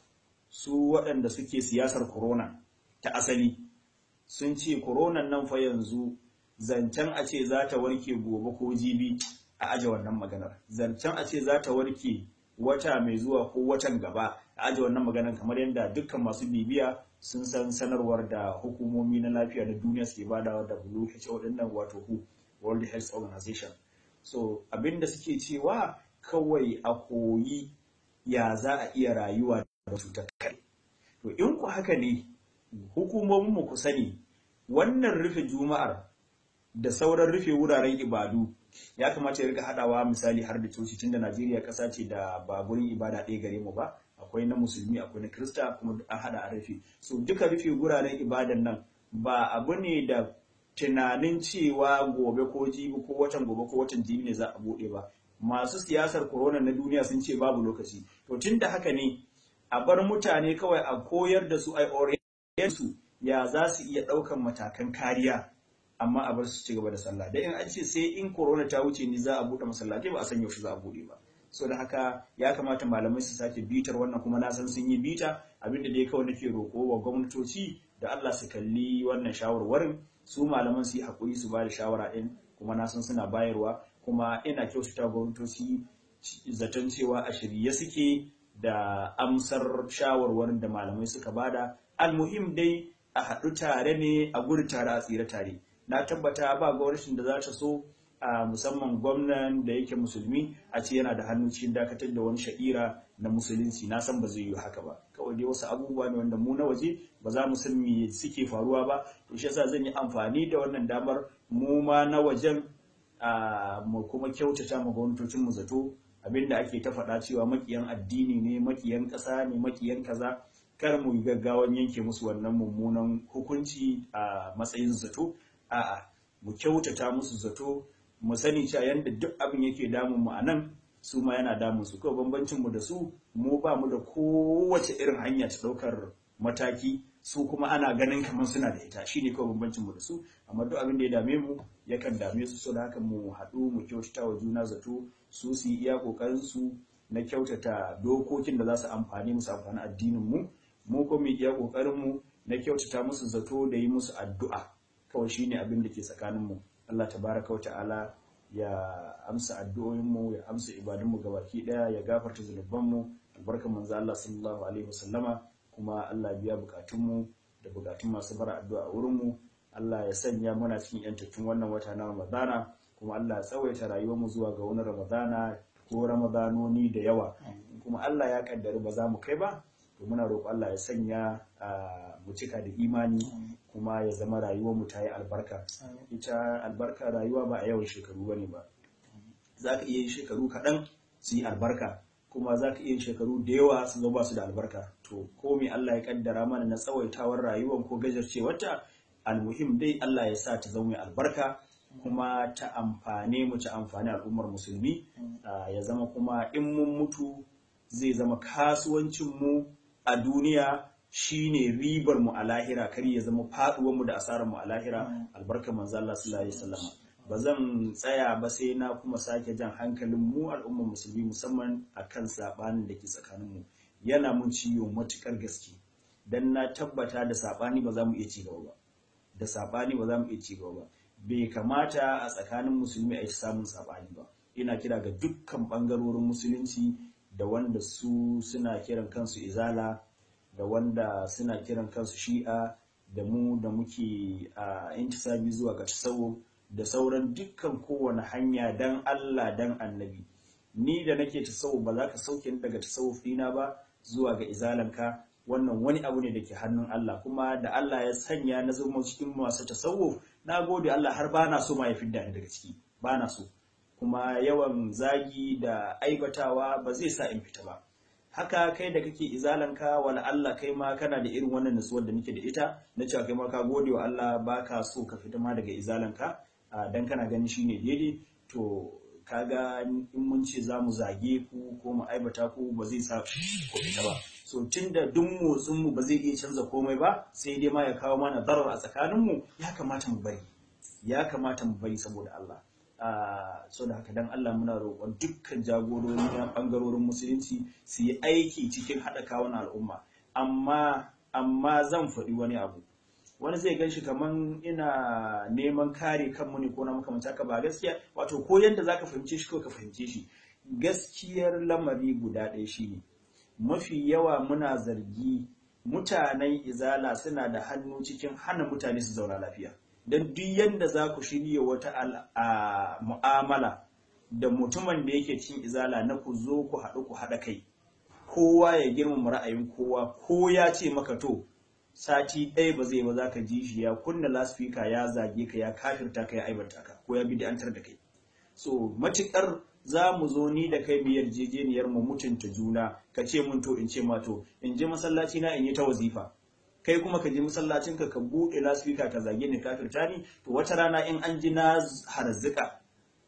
su waɗanda suke siyasar corona ta asali sun ce koronan nan fa yanzu zancen a ce za ta warke gobe ko jibi a aje wannan maganar zancen a ce za ta warke wata mai zuwa ko watan gaba a aje wannan maganar kamar yadda dukkan masu bibiya sun san sanarwar da hukumomi na lafiya da duniya suke badawa da WHO din nan wato WHO World Health Organization so abinda suke cewa kawai a koyi ya za a iya rayuwa da cutar kai to in ku haka ne hukumomin mu ku sani wannan rufe juma'ar da sauran rufe wuraren ibadu ya kamata ya rika hadawa misali har da coci tunda Najeriya kasa ce da ba gurin ibada ɗaya gare mu ba akwai na musulmi akwai na krista kuma an hada a rufe so duka rufe wuraren ibadan nan ba abu ne da tunanin cewa gobe ko jibi ko watan gobe ko watan jibi ne za a bude ba masu siyasar corona na duniya sun ce babu lokaci to tunda haka ne a bar mutane kawai a koyar da su ai su ya za su iya ɗaukan matakan kariya amma a bar su ci gaba da sallah da in an ce sai in corona ta wuce ni za a buɗe masallatai ba a san yaushe za a buɗe ba so da haka ya kamata malamai su sake bitar wannan kuma na san sun yi bita abinda dai kawai nake roƙo wa gwamnatoci da Allah su kalli wannan shawarwarin su malaman su yi haƙuri su ba da shawara ɗin kuma na san suna bayarwa kuma ina kyautata gwamnatoci zaton cewa a shirye suke da amsar shawarwarin da malamai suka bada almuhim dai a haɗu tare ne a gudu tare a tsira tare na tabbata ba gwamnatin da za ta so a musamman gwamnan da yake musulmi a ce yana da hannu cikin dakatar da wani sha'ira na musulunci na san ba zai yi haka ba kawai dai wasu abubuwa ne wanda mu na waje ba za mu san me suke faruwa ba to shi yasa zan yi amfani da wannan damar mu ma na wajen mu kuma kyautata ma gwamnatocin mu zato abinda ake ta faɗa cewa makiyan addini ne makiyan ƙasa ne makiyan kaza kar mu yi gaggawan yanke musu wannan mummunan hukunci a matsayin zato a'a mu kyautata musu zato mu sani cewa yanda duk abin yake damun mu a nan su ma yana damun su kawai bambancin mu da su mu ba mu da kowace irin hanya ta ɗaukar mataki su kuma ana ganin kamar suna da ita shine kawai bambancin mu da su amma duk abin da ya dame mu yakan dame su so da haka mu haɗu mu kyautata wa juna zato su su yi iya kokarin su na kyautata dokokin da za su amfani musu amfani addinin mu mu kuma mu iya kokarin mu na kyautata musu zato da yi musu addu'a kawai shine abin da ke tsakanin mu Allah tabaraka wa ta'ala ya amsa addu'o'in mu ya amsa ibadun mu gabaki daya ya gafarta zunuban mu albarkan manzo Allah sallallahu alaihi wasallama kuma Allah biya bukatun mu da bukatun masu bara addu'a a wurin mu Allah ya sanya muna cikin yantattun wannan wata na Ramadana kuma Allah ya tsawaita rayuwar mu zuwa ga wani Ramadana ko Ramadanoni da yawa kuma Allah ya kaddari ba za mu kai ba to muna roƙo Allah ya sanya mu cika da imani kuma ya zama rayuwar mu ta yi albarka ita albarka rayuwa ba a yawan shekaru bane ba za ka iya yin shekaru kaɗan su yi albarka kuma za ka iya yin shekaru da yawa su zama su da albarka to ko me Allah ya kaddara mana na tsawaitawar rayuwar ko gajarcewarta almuhim dai Allah ya sa ta zama mai albarka kuma ta amfane mu ta amfani al'ummar musulmi ya zama kuma in mun mutu zai zama kasuwancin mu a duniya shine ribar mu a lahira kar ya zama faduwar mu da asarar mu a lahira albarkar manzo Allah sallallahu alaihi wasallam ba zan tsaya ba sai na kuma sake jan hankalin mu al'ummar musulmi musamman akan sabanin da ke tsakanin mu yana mun ciwo matukar gaske dan na tabbata da sabani ba za mu iya ci gaba ba da sabani ba za mu iya ci gaba ba bai kamata a tsakanin musulmi a yi samun sabani ba ina kira ga dukkan bangarorin musulunci da wanda su suna kiran kansu izala da wanda suna kiran kansu shi'a da mu da muke a intisabi zuwa ga tasawuf da sauran dukkan kowane hanya dan Allah dan annabi ni da nake tasawuf ba za ka sauke ni daga tasawuf dina ba zuwa ga izalanka wannan wani abu ne da ke hannun Allah kuma da Allah ya sanya na zama cikin masu tasawuf na gode Allah har ba na so ma ya fidda ni daga ciki ba na so kuma yawan zagi da aibatawa ba zai sa in fita ba haka kai da kake izalanka wala Allah kai ma kana da irin wannan nutsuwar da nake da ita na cewa kai ma ka gode wa Allah baka so ka fita ma daga izalanka dan kana ganin shine daidai to kaga in mun ce za mu zage ku ko mu aibata ku ba zai sa ku fita ba so tunda duk motsin mu ba zai iya canza komai ba sai dai ma ya kawo mana darar a tsakanin mu ya kamata mu bari ya kamata mu bari saboda Allah so da haka dan Allah muna roƙon dukkan jagorori na bangarorin musulunci su yi aiki cikin haɗa kawun al'umma amma amma zan faɗi wani abu wani zai gan shi kaman ina neman kare kanmu ne ko na makamanci haka ba gaskiya wato ko yadda zaka fahimce shi ko ka fahimce shi gaskiyar lamari guda ɗaya shine mafi yawa muna zargi mutanen izala suna da hannu cikin hana mutane su zauna lafiya don duk yadda za ku shirya wata mu'amala da mutumin da yake cin izala na ku zo ku haɗu ku haɗa kai kowa ya girmama ra'ayin kowa ko ya ce maka to sati ɗaya ba zai ba za ka ji shi ya kunna lasfika ya zage ka ya kafirta ka ya aibanta ka ko ya bid'antar da kai so matukar za mu zo ni da kai mu yarjejeniyar mu mutunta juna ka ce mun to in ce ma to in je masallaci na in yi ta wazifa kai kuma ka je masallacin ka ka buɗe lasfika ka zage ni kafirta ni to wata rana in an ji na harzika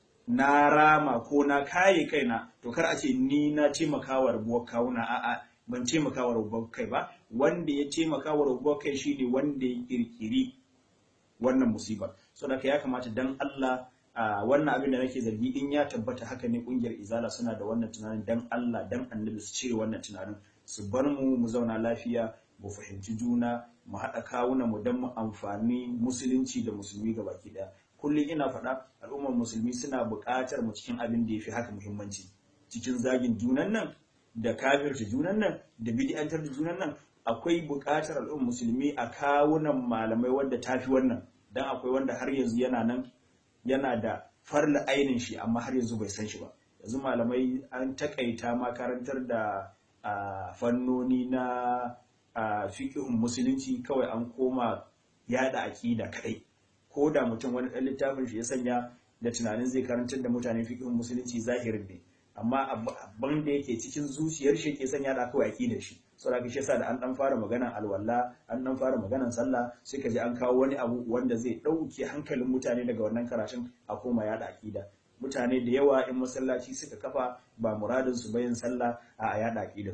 na rama ko na kaye kaina to kar a ce ni na taimaka wa rabuwar kawuna a'a ban taimaka wa rabuwar kai ba wanda ya taimaka wa rabuwar kai shine wanda ya kirkiri wannan musiba saboda ya kamata dan Allah a wannan abin da nake zargi in ya tabbata haka ne kungiyar izala suna da wannan tunanin dan Allah dan annabi su cire wannan tunanin su bar mu mu zauna lafiya mu fahimci juna mu haɗa kawuna mu dan mu amfani musulunci da musulmi gabaki ɗaya kullum ina faɗa al'ummar musulmi suna buƙatar mu cikin abin da ya fi haka muhimmanci cikin zagin junan nan da kafirta junan nan da bid'antar da junan nan akwai buƙatar al'ummar musulmi a kawunan malamai wanda ta fi wannan dan akwai wanda har yanzu yana nan yana da farla ainin shi amma har yanzu bai san shi ba yanzu malamai an takaita makarantar da fannoni na fiqhun musulunci kawai an koma yada aƙida kadai ko da mutum wani ɗan littafin shi ya sanya da tunanin zai karantar da mutane fiqhun musulunci zahirin ne amma abin da yake cikin zuciyar shi ke sanya da kawai aƙidar shi saboda shi yasa da an dan fara maganan alwala an dan fara maganan sallah sai ka ji an kawo wani abu wanda zai ɗauke hankalin mutane daga wannan karatun a koma yada aƙida mutane da yawa in masallaci suka kafa ba muradin su bayin sallah a yada aƙidar su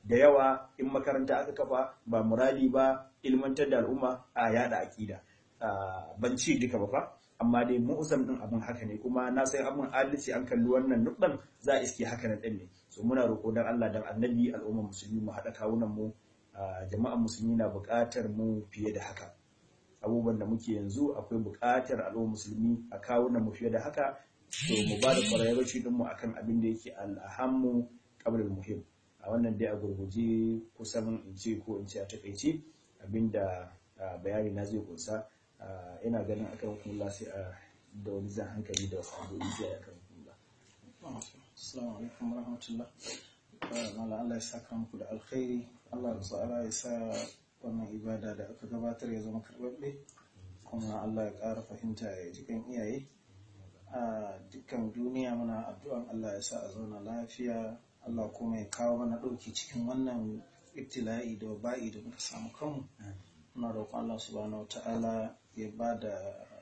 da yawa in makaranta aka kafa ba muradi ba ilmantar da al'umma a yada akida ban ci duka ba fa amma dai mu'uzam din abin haka ne kuma na san abin adalci an kalli wannan nukdan za a iske haka na din ne so muna roƙo dan Allah dan annabi al'umma musulmi mu haɗa kawunan mu jama'an musulmi na buƙatar mu fiye da haka abubuwan da muke yanzu akwai buƙatar al'umma musulmi a kawunan mu fiye da haka to mu ba da kwararraci din mu akan abin da yake al'ahammu qabla muhim a wannan dai a gurguje kusan in ce ko in ce a takaice abinda bayani na zai kunsa ina ganin akan kula sai a da wani zan hankali da wasu abubuwa sai akan kula assalamu alaikum warahmatullah mala Allah ya saka muku da alkhairi Allah ya tsara ya sa wannan ibada da aka gabatar ya zama karɓaɓɓe kuma Allah ya ƙara fahimta ya ji kan iyaye a dukkan duniya muna addu'an Allah ya sa a zauna lafiya Allah kuma ya kawo mana ɗauki cikin wannan ibtila'i da ba'i da muka samu kanmu muna roƙon Allah subhanahu ta'ala ya ba da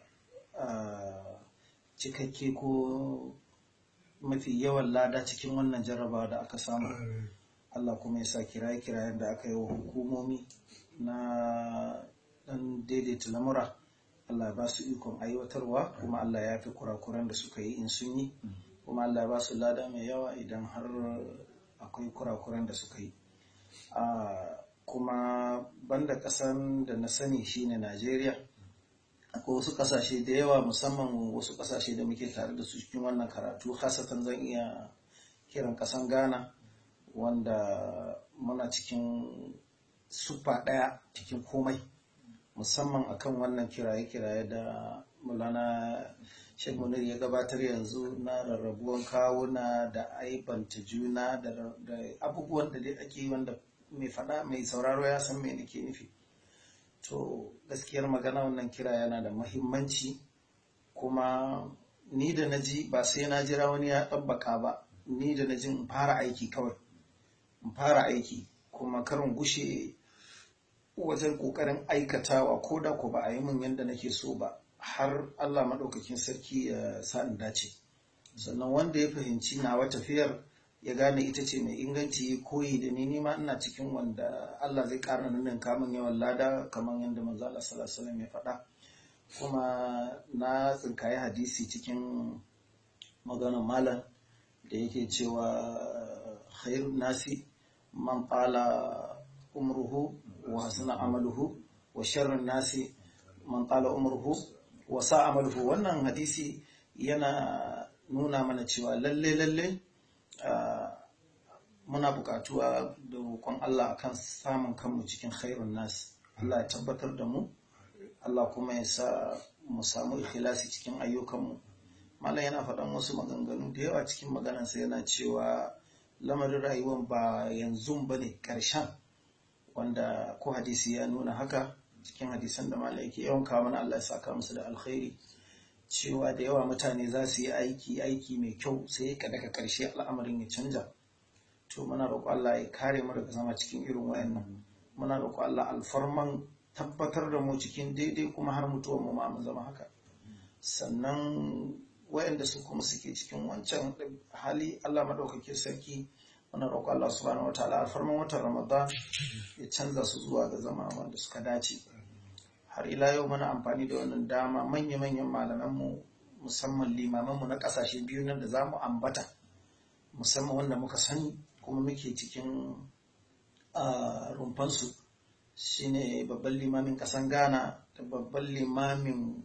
cikakke ko mafi yawan lada cikin wannan jarrabawa da aka samu Allah kuma ya sa kiraye-kirayen da aka yi wa hukumomi na ɗan daidaita lamura Allah ya ba su ikon aiwatarwa kuma Allah ya fi kurakuran da suka yi in sun yi kuma Allah ya ba su lada mai yawa idan har akwai kurakuran da suka yi kuma banda ƙasan da na sani shine Najeriya akwai wasu ƙasashe da yawa musamman wasu ƙasashe da muke tare da su cikin wannan karatu hasatan zan iya kiran ƙasan Ghana wanda muna cikin sufa ɗaya cikin komai musamman akan wannan kiraye-kiraye da mulana Sheikh Munir ya gabatar yanzu na rarrabuwan kawuna da aibanta juna da abubuwan da dai ake wanda mai faɗa mai sauraro ya san me nake nufi to gaskiyar magana wannan kira yana da mahimmanci kuma ni da na ji ba sai na jira wani ya ɗabbaka ba ni da na ji in fara aiki kawai in fara aiki kuma karin gushe wajen ƙoƙarin aikatawa ko da ko ba a yi min yadda nake so ba har Allah maɗaukakin sarki ya sa in dace sannan wanda ya fahimci nawa tafiyar ya gane ita ce mai inganci koyi da ni nima ina cikin wanda Allah zai ƙara nan kamun yawan lada kamar yadda manzo Allah sallallahu alaihi ya faɗa kuma na tsinkaye hadisi cikin maganar malam da yake cewa khairun nasi man qala umruhu wa hasuna amaluhu wa sharrun nasi man qala umruhu wa sa amaluhu wannan hadisi yana nuna mana cewa lalle lalle muna buƙatuwa da roƙon Allah akan samun kanmu cikin khairun nas Allah ya tabbatar da mu Allah kuma ya sa mu samu ikhlasi cikin ayyukanmu malam yana faɗan wasu maganganu da yawa cikin maganarsa yana cewa lamarin rayuwar ba yanzu ba ne ƙarshen wanda ko hadisi ya nuna haka cikin hadisan da malam yake yawan kawo mana Allah ya saka musu da alkhairi cewa da yawa mutane za su yi aiki aiki mai kyau sai ka daga ƙarshe al'amarin ya canja to muna roƙo Allah ya kare mu daga zama cikin irin wayannan muna roƙo Allah alfarman tabbatar da mu cikin daidai kuma har mutuwar mu ma mu zama haka sannan wayanda su kuma suke cikin wancan hali Allah madaukakin sarki muna roƙo Allah subhanahu wataala alfarman watan Ramadan ya canza su zuwa ga zama wanda suka dace har ila yau muna amfani da wannan dama manya-manyan malamanmu musamman limamanmu na ƙasashe biyu nan da za mu ambata musamman wanda muka sani kuma muke cikin rumfansu shine babban limamin ƙasan ghana da babban limamin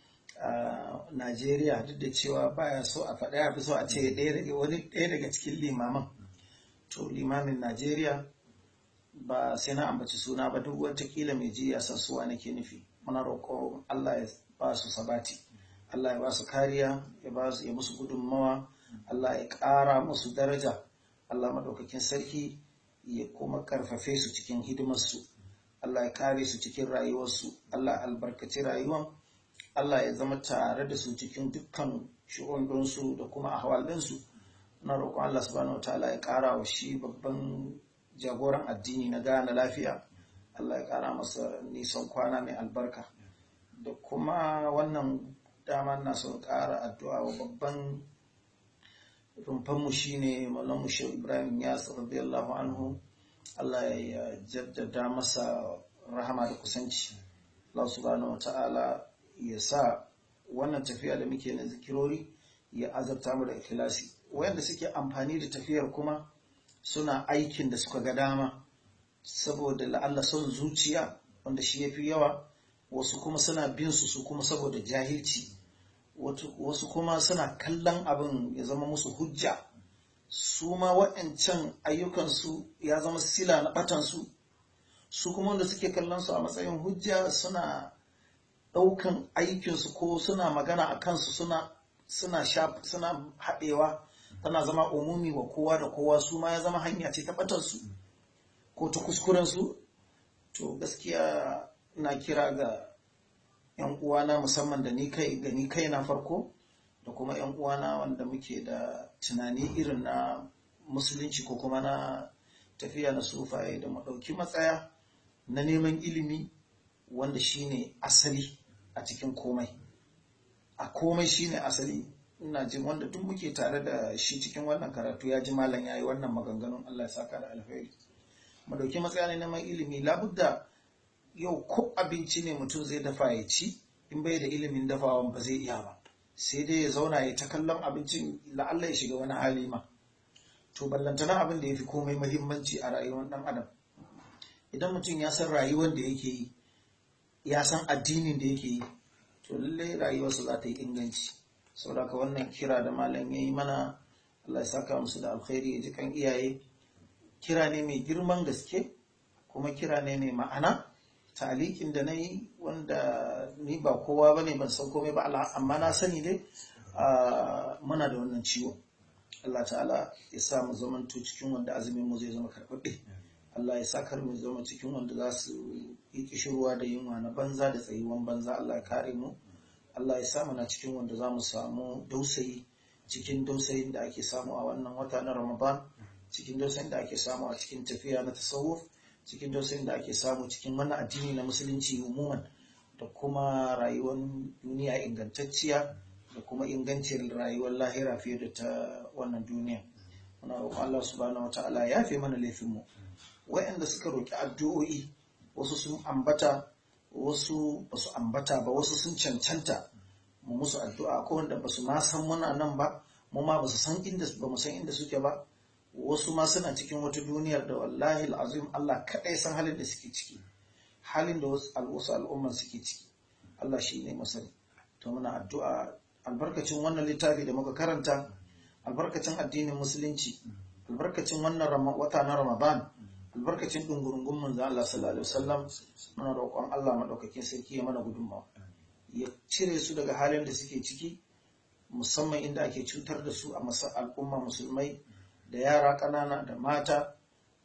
najeriya duk da cewa baya so a faɗa ya fi so a ce wani ɗaya daga cikin limaman to limamin najeriya ba sai na ambaci suna ba duk watakila mai ji ya san suwa nake nufi muna roƙo allah ya ba su sabati allah ya ba su kariya ya ba su ya musu gudunmawa allah ya ƙara musu daraja allah maɗaukakin sarki ya kuma karfafe su cikin hidimarsu allah ya kare su cikin rayuwarsu allah albarkaci rayuwan allah ya zama tare da su cikin dukkan shi'undunsu da kuma ahwalinsu na roƙon allah subhanahu wa ta'ala ya ƙara wa shi babban jagoran addini na gane lafiya Allah ya kara masa nisan kwana mai albarka da kuma wannan dama na son kara addu'a wa babban rumfanmu shine malamu shehu ibrahim yas radiyallahu anhu Allah ya jaddada masa rahama da kusanci Allah subhanahu wa ta'ala ya sa wannan tafiya da muke na zikirori ya azabta mu da ikhlasi wayanda suke amfani da tafiyar kuma suna aikin da suka ga dama saboda la'alla son zuciya wanda shi yafi yawa wasu kuma suna bin su su kuma saboda jahilci wasu kuma suna kallon abin ya zama musu hujja su ma waɗancan ayyukansu ya zama sila na ɓatansu su kuma wanda suke kallon su a matsayin hujja suna ɗaukan aikinsu ko suna magana a kansu suna suna suna haɗewa tana zama umumi wa kowa da kowa su ma ya zama hanya ce ta ɓatansu ko ta kuskurensu to gaskiya na kira ga 'yan uwana musamman da ni kai ga ni kai na farko da kuma 'yan uwana wanda muke da tunani irin na musulunci ko kuma na tafiya na sufaye da maɗauki matsaya na neman ilimi wanda shine asali a cikin komai a komai shine asali ina jin wanda duk muke tare da shi cikin wannan karatu ya ji malam ya yi wannan maganganun Allah ya saka da alheri mu dauki matsaya ne neman ilimi labudda yau ko abinci ne mutum zai dafa ya ci in bai da ilimin dafawan ba zai iya ba sai dai ya zauna ya ta kallon abincin la'alla ya shiga wani hali ma to ballantana abin da ya fi komai mahimmanci a rayuwar dan adam idan mutum ya san rayuwar da yake yi ya san addinin da yake yi to lallai rayuwarsa za ta yi inganci saboda ka wannan kira da malam ya yi mana Allah ya saka musu da alkhairi ya ji kan iyaye kira ne mai girman gaske kuma kira ne mai ma'ana talikin da na yi wanda ni ba kowa ba ne ban san komai ba amma na sani dai muna da wannan ciwo Allah ta'ala ya sa mu zamanto cikin wanda azumin mu zai zama karɓaɓɓe Allah ya sa kar mu zama cikin wanda za su yi kishirwa da yunwa na banza da tsayuwan banza Allah ya kare mu Allah ya sa na cikin wanda za mu samu dausayi cikin dausayin da ake samu a wannan wata na Ramadan cikin dausayin da ake samu a cikin tafiya na tasawuf cikin dausayin da ake samu cikin wannan addini na musulunci umuman da kuma rayuwar duniya ingantacciya da kuma ingancin rayuwar lahira fiye da ta wannan duniya muna roƙon Allah subhanahu wataala ya fi mana laifinmu wayanda suka roƙi addu'o'i wasu sun ambata wasu ba su ambata ba wasu sun cancanta mu musu addu'a ko wanda ba su ma san muna nan ba mu ma ba su san inda ba mu san inda suke ba wasu ma suna cikin wata duniyar da wallahi al'azim Allah kaɗai san halin da suke ciki halin da wasu al'umman suke ciki Allah shi ne masani to muna addu'a albarkacin wannan littafi da muka karanta albarkacin addinin musulunci albarkacin wannan wata na ramadan albarkacin dungurungun manzo Allah sallallahu alaihi wasallam muna roƙon Allah madaukakin sarki ya mana gudunmawa ya cire su daga halin da suke ciki musamman inda ake cutar da su a masa al'umma musulmai da yara ƙanana da mata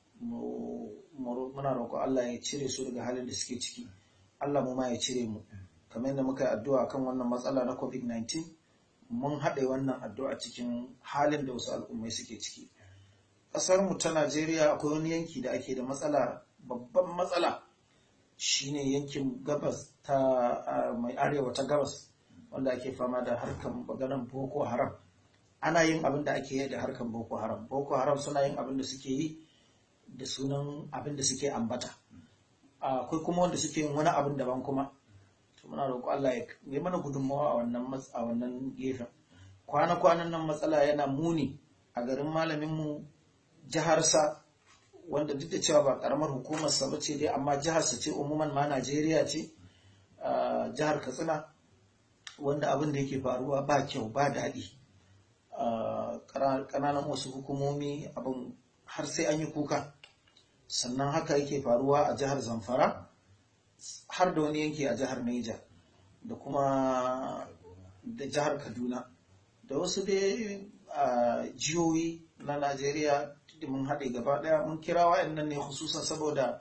muna roƙon Allah ya cire su daga halin da suke ciki Allah mu ma ya cire mu kamar yadda muka yi addu'a kan wannan matsala na covid-19 mun haɗe wannan addu'a cikin halin da wasu al'ummai suke ciki ƙasar mu ta Najeriya akwai wani yanki da ake da matsala babban matsala shine yankin gabas ta mai arewa ta gabas wanda ake fama da harkan maganan Boko Haram ana yin abin da ake yi da harkan Boko Haram Boko Haram suna yin abin da suke yi da sunan abin da suke ambata akwai kuma wanda suke yin wani abin daban kuma to muna roƙo Allah ya yi mana gudunmawa a wannan a wannan gefen kwana-kwanan nan matsala yana muni a garin malamin mu jiharsa wanda duk da cewa ba karamar hukumar sa bace dai amma jiharsa ce umuman ma Najeriya ce jihar Katsina wanda abin da yake faruwa ba kyau ba daɗi ƙananan wasu hukumomi abin har sai an yi kuka sannan haka yake faruwa a jihar Zamfara har da wani yanki a jihar Niger da kuma da jihar Kaduna da wasu dai jihohi na Najeriya mun haɗe gaba ɗaya mun kira wa'annan ne hususan saboda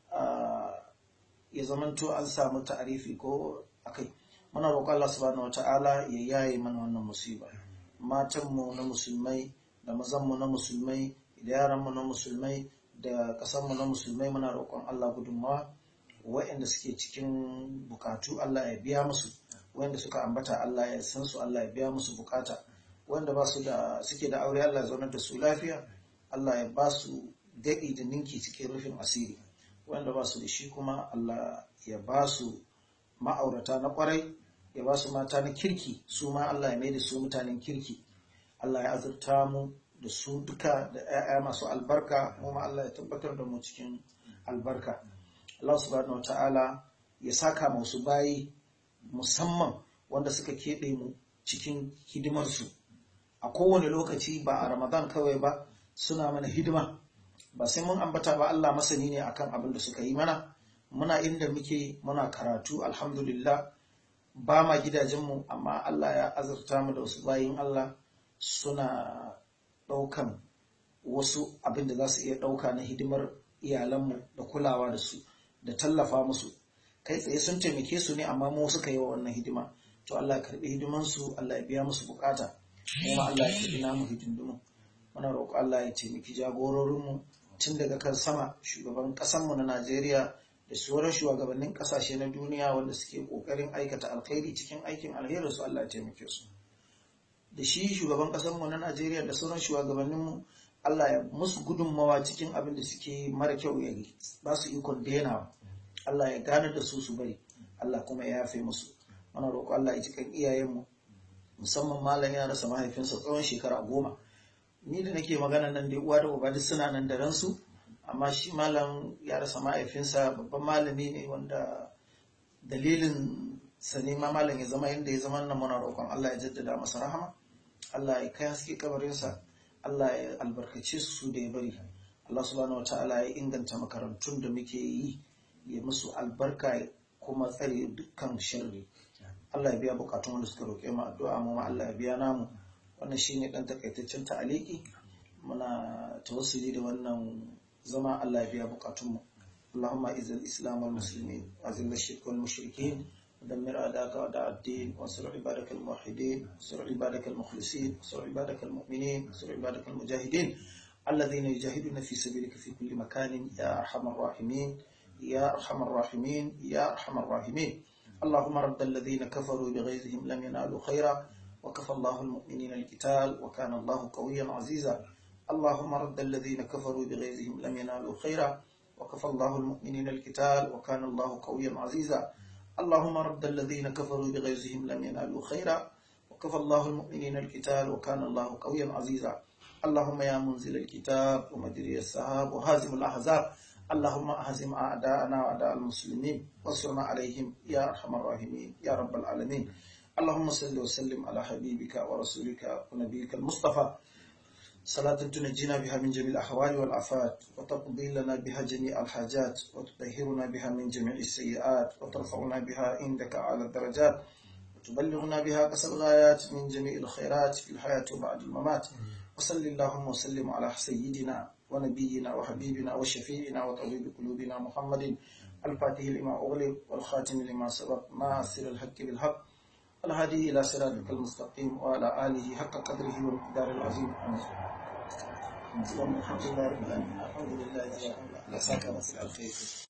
ya zamanto an samu ta'arifi ko akai muna roƙon Allah subhanahu wata'ala ya yaye mana wannan musiba matanmu na musulmai da mazanmu na musulmai da yaranmu na musulmai da ƙasarmu na musulmai muna roƙon Allah gudunmawa wa'anda suke cikin bukatu Allah ya biya musu wa'anda suka ambata Allah ya san su Allah ya biya musu bukata wanda ba su da suke da aure Allah ya zaunar da su lafiya Allah ya ba su daɗi da ninki cikin rufin asiri wanda ba su da shi kuma Allah ya ba su ma'aurata na kwarai ya ba su mata na kirki su ma Allah ya mai da su mutanen kirki Allah ya azurta mu da su duka da 'ya'ya masu albarka kuma Allah ya tabbatar da mu cikin albarka Allah subhanahu wa ta'ala ya saka masu bayi musamman wanda suka keɓe mu cikin hidimarsu a kowane lokaci ba a ramadan kawai ba suna mana hidima ba sai mun ambata ba Allah masani ne akan abin da suka yi mana muna inda muke muna karatu alhamdulillah ba ma gidajenmu amma Allah ya azurta mu da wasu bayin Allah suna ɗaukan wasu abin da za su iya ɗauka na hidimar iyalanmu da kulawa da su da tallafa musu kai tsaye sun taimake su ne amma mu suka yi wa wannan hidima to Allah ya karbi hidimansu Allah ya biya musu bukata kuma Allah ya karbi namu hidindimu muna roƙo Allah ya taimaki jagororinmu tun daga kan sama shugaban ƙasanmu na Najeriya da sauran shugabannin ƙasashe na duniya wanda suke ƙoƙarin aikata alkhairi cikin aikin alheri su Allah ya taimake su da shi shugaban ƙasanmu na Najeriya da sauran shugabanninmu Allah ya musu gudunmawa cikin abin da suke mara kyau ya ba su ikon denawa Allah ya gane da su su bari Allah kuma ya yafe musu muna roƙo Allah ya cikin iyayenmu musamman malam ya rasa mahaifinsa tsawon shekara goma ni da nake magana nan da uwa da uba duk suna nan da ransu amma shi malam ya rasa mahaifinsa babban malami ne wanda dalilin sa ne ma malam ya zama yadda ya zama nan muna roƙon Allah ya jaddada masa rahama Allah ya kai haske kabarinsa Allah ya albarkace su da ya bari Allah subhanahu wataala ya inganta makarantun da muke yi ya musu albarka kuma tsare dukkan sharri Allah ya biya bukatun wanda suka roƙe mu addu'a mu ma Allah ya biya namu wannan shine dan takaitaccen ta'aliki muna tawassuli da wannan zama Allah ya biya bukatun mu اللهم اعز الاسلام والمسلمين واذل الشرك والمشركين ودمر اعداءك واعداء الدين وانصر عبادك الموحدين وانصر عبادك المخلصين وانصر عبادك المؤمنين وانصر عبادك المجاهدين الذين يجاهدون في سبيلك في كل مكان يا ارحم الراحمين يا ارحم الراحمين يا ارحم الراحمين اللهم رد الذين كفروا بغيظهم لم ينالوا خيرا وكفى الله المؤمنين القتال وكان الله قويا عزيزا اللهم رد الذين كفروا بغيظهم لم ينالوا خيرا وكفى الله المؤمنين القتال وكان الله قويا عزيزا اللهم رد الذين كفروا بغيظهم لم ينالوا خيرا وكفى الله المؤمنين القتال وكان الله قويا عزيزا اللهم يا منزل الكتاب ومجري السحاب وهازم الاحزاب اللهم اهزم اعداءنا واعداء المسلمين وانصرنا عليهم يا ارحم الراحمين يا رب العالمين اللهم صل وسلم على حبيبك ورسولك ونبيك المصطفى صلاة تنجينا بها من جميع الأحوال والآفات وتقضي لنا بها جميع الحاجات وتطهرنا بها من جميع السيئات وترفعنا بها عندك على الدرجات وتبلغنا بها قصر الغايات من جميع الخيرات في الحياة وبعد الممات وصل اللهم وسلم على سيدنا ونبينا وحبيبنا وشفيعنا وطبيب قلوبنا محمد الفاتح لما أغلق والخاتم لما سبق ناصر الحق بالحق الهادي إلى صراطك المستقيم وعلى آله حق قدره والمقدار العظيم الحمد لله رب العالمين الحمد لله جزاكم الله ساكن الخير